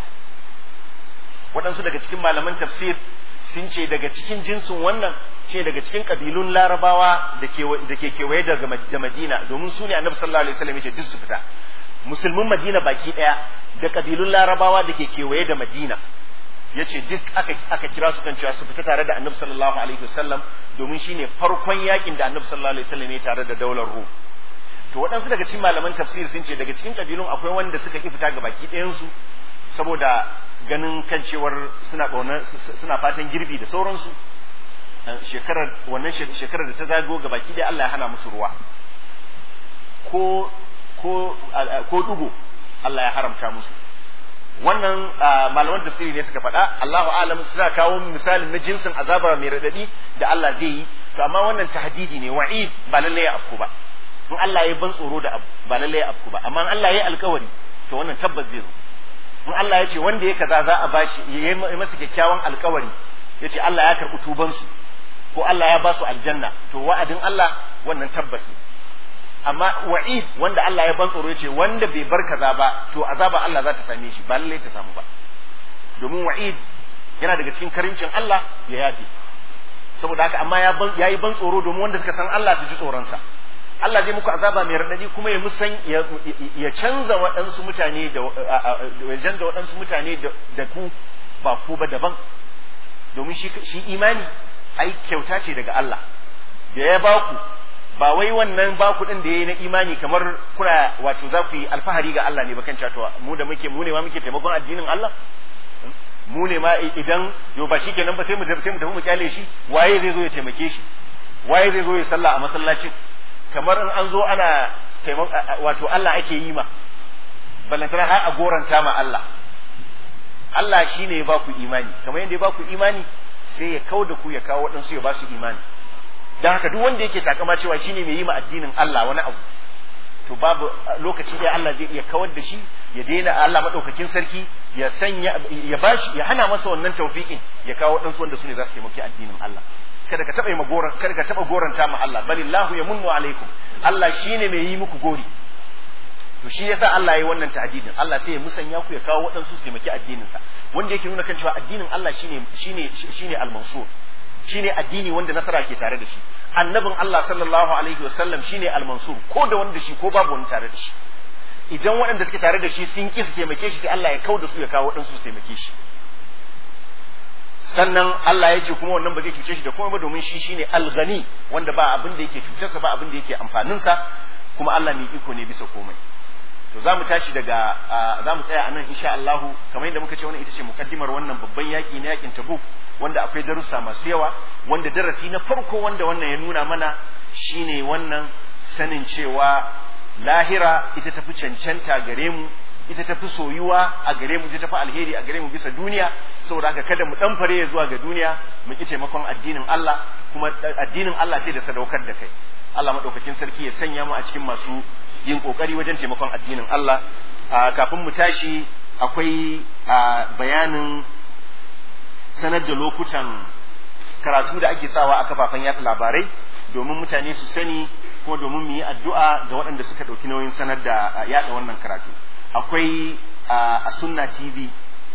A: waɗansu daga cikin malaman tafsir sun ce daga cikin jinsin wannan ce daga cikin kabilun larabawa da ke kewaye da madina domin su ne annabi sallallahu alaihi wasallam ya ce duk su fita musulmin madina baki ɗaya da kabilun larabawa da ke kewaye da madina ya ce duk aka, aka kira su kan cewa su fita tare da annabi sallallahu alaihi wasallam domin shine farkon yakin da annabi sallallahu alaihi wasallam ya tare da daular rum to waɗansu daga cikin malaman tafsir sun ce daga cikin kabilun akwai wanda suka ki fita ga baki ɗayansu saboda ganin kan cewar suna ƙaunar suna fatan girbi da sauransu shekarar wannan shekarar da ta zago ga baki ɗaya Allah ya hana musu ruwa ko ko ko dugo Allah ya haramta musu wannan malaman tafsiri ne suka faɗa Allahu alam suna kawo misalin na jinsin azaba mai radadi da Allah zai yi to amma wannan tahdidi ne wa'id ba lalle ya afku ba in Allah ya ban tsoro da abu ba lalle ya afku ba amma in Allah ya alkawari to wannan tabbas zai zo in Allah ya ce wanda ya kaza za a bashi ya yi masa kyakkyawan alkawari ya ce Allah ya karɓi tubansu ko Allah ya ba su aljanna to wa'adin Allah wannan tabbas ne amma wa'id wanda Allah ya ban tsoro ya ce wanda bai bar kaza ba to azaba Allah za ta same shi ba lallai ta samu ba domin wa'id yana daga cikin karincin Allah ya yafe saboda haka amma ya yi ban tsoro domin wanda suka san Allah su ji tsoronsa Allah zai muku azaba mai raɗaɗi kuma ya musan ya canza waɗansu mutane da ya canza waɗansu mutane da ku ba ku ba daban domin shi imani ai kyauta ce daga Allah da ya baku ba wai wannan baku din da yayi na imani kamar kuna wato za ku yi alfahari ga Allah ne bakan cewa mu da muke mu ne ma muke taimakon addinin Allah mu ne ma idan yo ba shikenan ba sai mu sai mu tafi mu kyale shi waye zai zo ya taimake shi waye zai zo ya sallah a masallacin kamar in an zo ana wato Allah ake yi ma ballantana har a goranta ma Allah Allah shi ne ya ba ku imani kamar yadda ya ba ku imani sai ya kau da ku ya kawo waɗansu ya ba su imani don haka duk wanda yake takama cewa shi ne mai yi ma addinin Allah wani abu to babu lokaci ɗaya Allah zai iya kawar da shi ya daina Allah maɗaukakin sarki ya sanya ya bashi ya hana masa wannan taufiƙin ya kawo waɗansu wanda su ne za su taimaki addinin Allah kada ka taɓa yi goran kada ka taɓa goranta ma Allah balillahu ya munnu alaikum Allah shine mai yi muku gori to shi yasa Allah yayi wannan ta'didin Allah sai ya musanya ku ya kawo waɗansu su taimaki addinin sa wanda yake nuna kan cewa addinin Allah shine shine shine al-mansur shine addini wanda nasara ke tare da shi annabin Allah sallallahu alaihi wasallam shine al-mansur ko da wanda shi ko babu wani tare da shi idan waɗanda suke tare da shi sun ki su taimake shi sai Allah ya kauda su ya kawo waɗansu su taimake shi sannan Allah ya ce kuma wannan ba zai cuce shi da komai ba domin shi shine al-ghani wanda ba abin da yake cutarsa ba abin da yake amfaninsa kuma Allah mai iko ne bisa komai to za mu tashi daga za mu tsaya a nan insha Allahu kamar yadda muka ce wannan ita ce mukaddimar wannan babban yaƙi na yaƙin Tabuk wanda akwai darussa masu yawa wanda darasi na farko wanda wannan ya nuna mana shine wannan sanin cewa lahira ita tafi cancanta gare mu ita tafi soyuwa a gare mu ita tafi alheri a gare mu bisa duniya saboda haka kada mu dan fare zuwa ga duniya mu ki taimakon addinin Allah kuma addinin Allah sai da sadaukar da kai Allah madaukakin sarki ya sanya mu a cikin masu yin kokari wajen taimakon addinin Allah kafin mu tashi akwai bayanin sanar da lokutan karatu da ake sawa a kafafen yaɗa labarai domin mutane su sani ko domin mu yi addu'a ga waɗanda suka ɗauki nauyin sanar da yaɗa wannan karatu akwai a sunna tv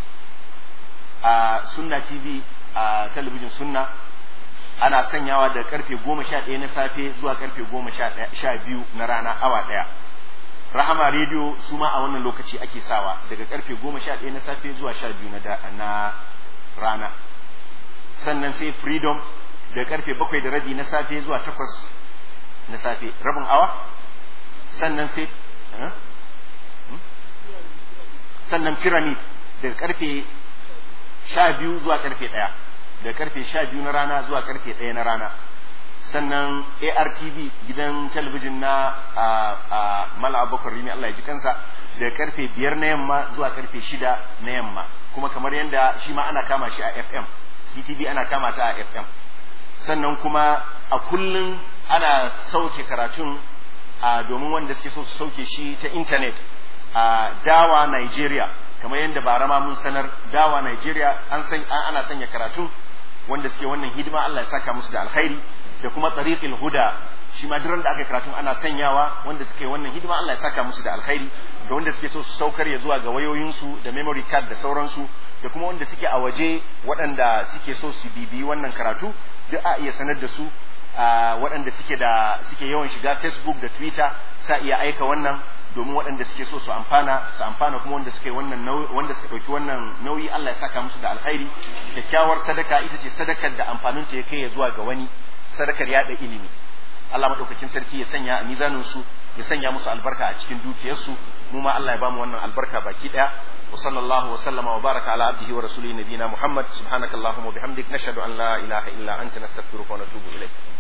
A: a sunna tv a talabijin sunna ana sanyawa da karfe goma sha ɗaya na safe zuwa karfe goma sha biyu na rana awa ɗaya rahama rediyo su ma a wannan lokaci ake sawa daga karfe goma sha ɗaya na safe zuwa sha biyu na rana sannan sai freedom daga karfe bakwai da rabi na safe zuwa takwas na safe rabin awa sannan sai sannan pyramid daga karfe sha biyu zuwa karfe ɗaya daga karfe sha biyu na rana zuwa karfe ɗaya na rana sannan artv gidan talabijin na mala abubakar rimi allah ya ji kansa daga karfe biyar na yamma zuwa karfe shida na yamma kuma kamar yadda shi ma ana kama shi a fm ctv ana kama ta a fm sannan kuma a kullum ana sauke karatun a domin wanda suke so su sauke shi ta intanet a dawa nigeria kamar yadda bara ma mun sanar dawa nigeria an san ana sanya karatun wanda suke wannan hidima Allah ya saka musu da alkhairi da kuma tariqil huda shi ma duk da aka karatun ana sanyawa wanda suke wannan hidima Allah ya saka musu da alkhairi da wanda suke so su saukar ya zuwa ga wayoyinsu da memory card da sauransu da kuma wanda suke a waje waɗanda suke so su bibiyi wannan karatu duk a iya sanar da su waɗanda suke da suke yawan shiga Facebook da Twitter sa iya aika wannan domin waɗanda suke so su amfana su amfana kuma wanda suke wannan wanda suka ɗauki wannan nauyi Allah ya saka musu da alkhairi kyakkyawar sadaka ita ce sadakar da amfaninta ya kai ya zuwa ga wani sadakar yaɗa ilimi Allah madaukakin sarki ya sanya a mizanin su ya sanya musu albarka a cikin dukiyarsu mu ma Allah ya bamu wannan albarka baki daya wa sallallahu wa sallama wa baraka ala abdihi wa rasulihi nabiyina Muhammad subhanakallahumma wa bihamdik nashhadu an la ilaha illa anta nastaghfiruka wa natubu ilayk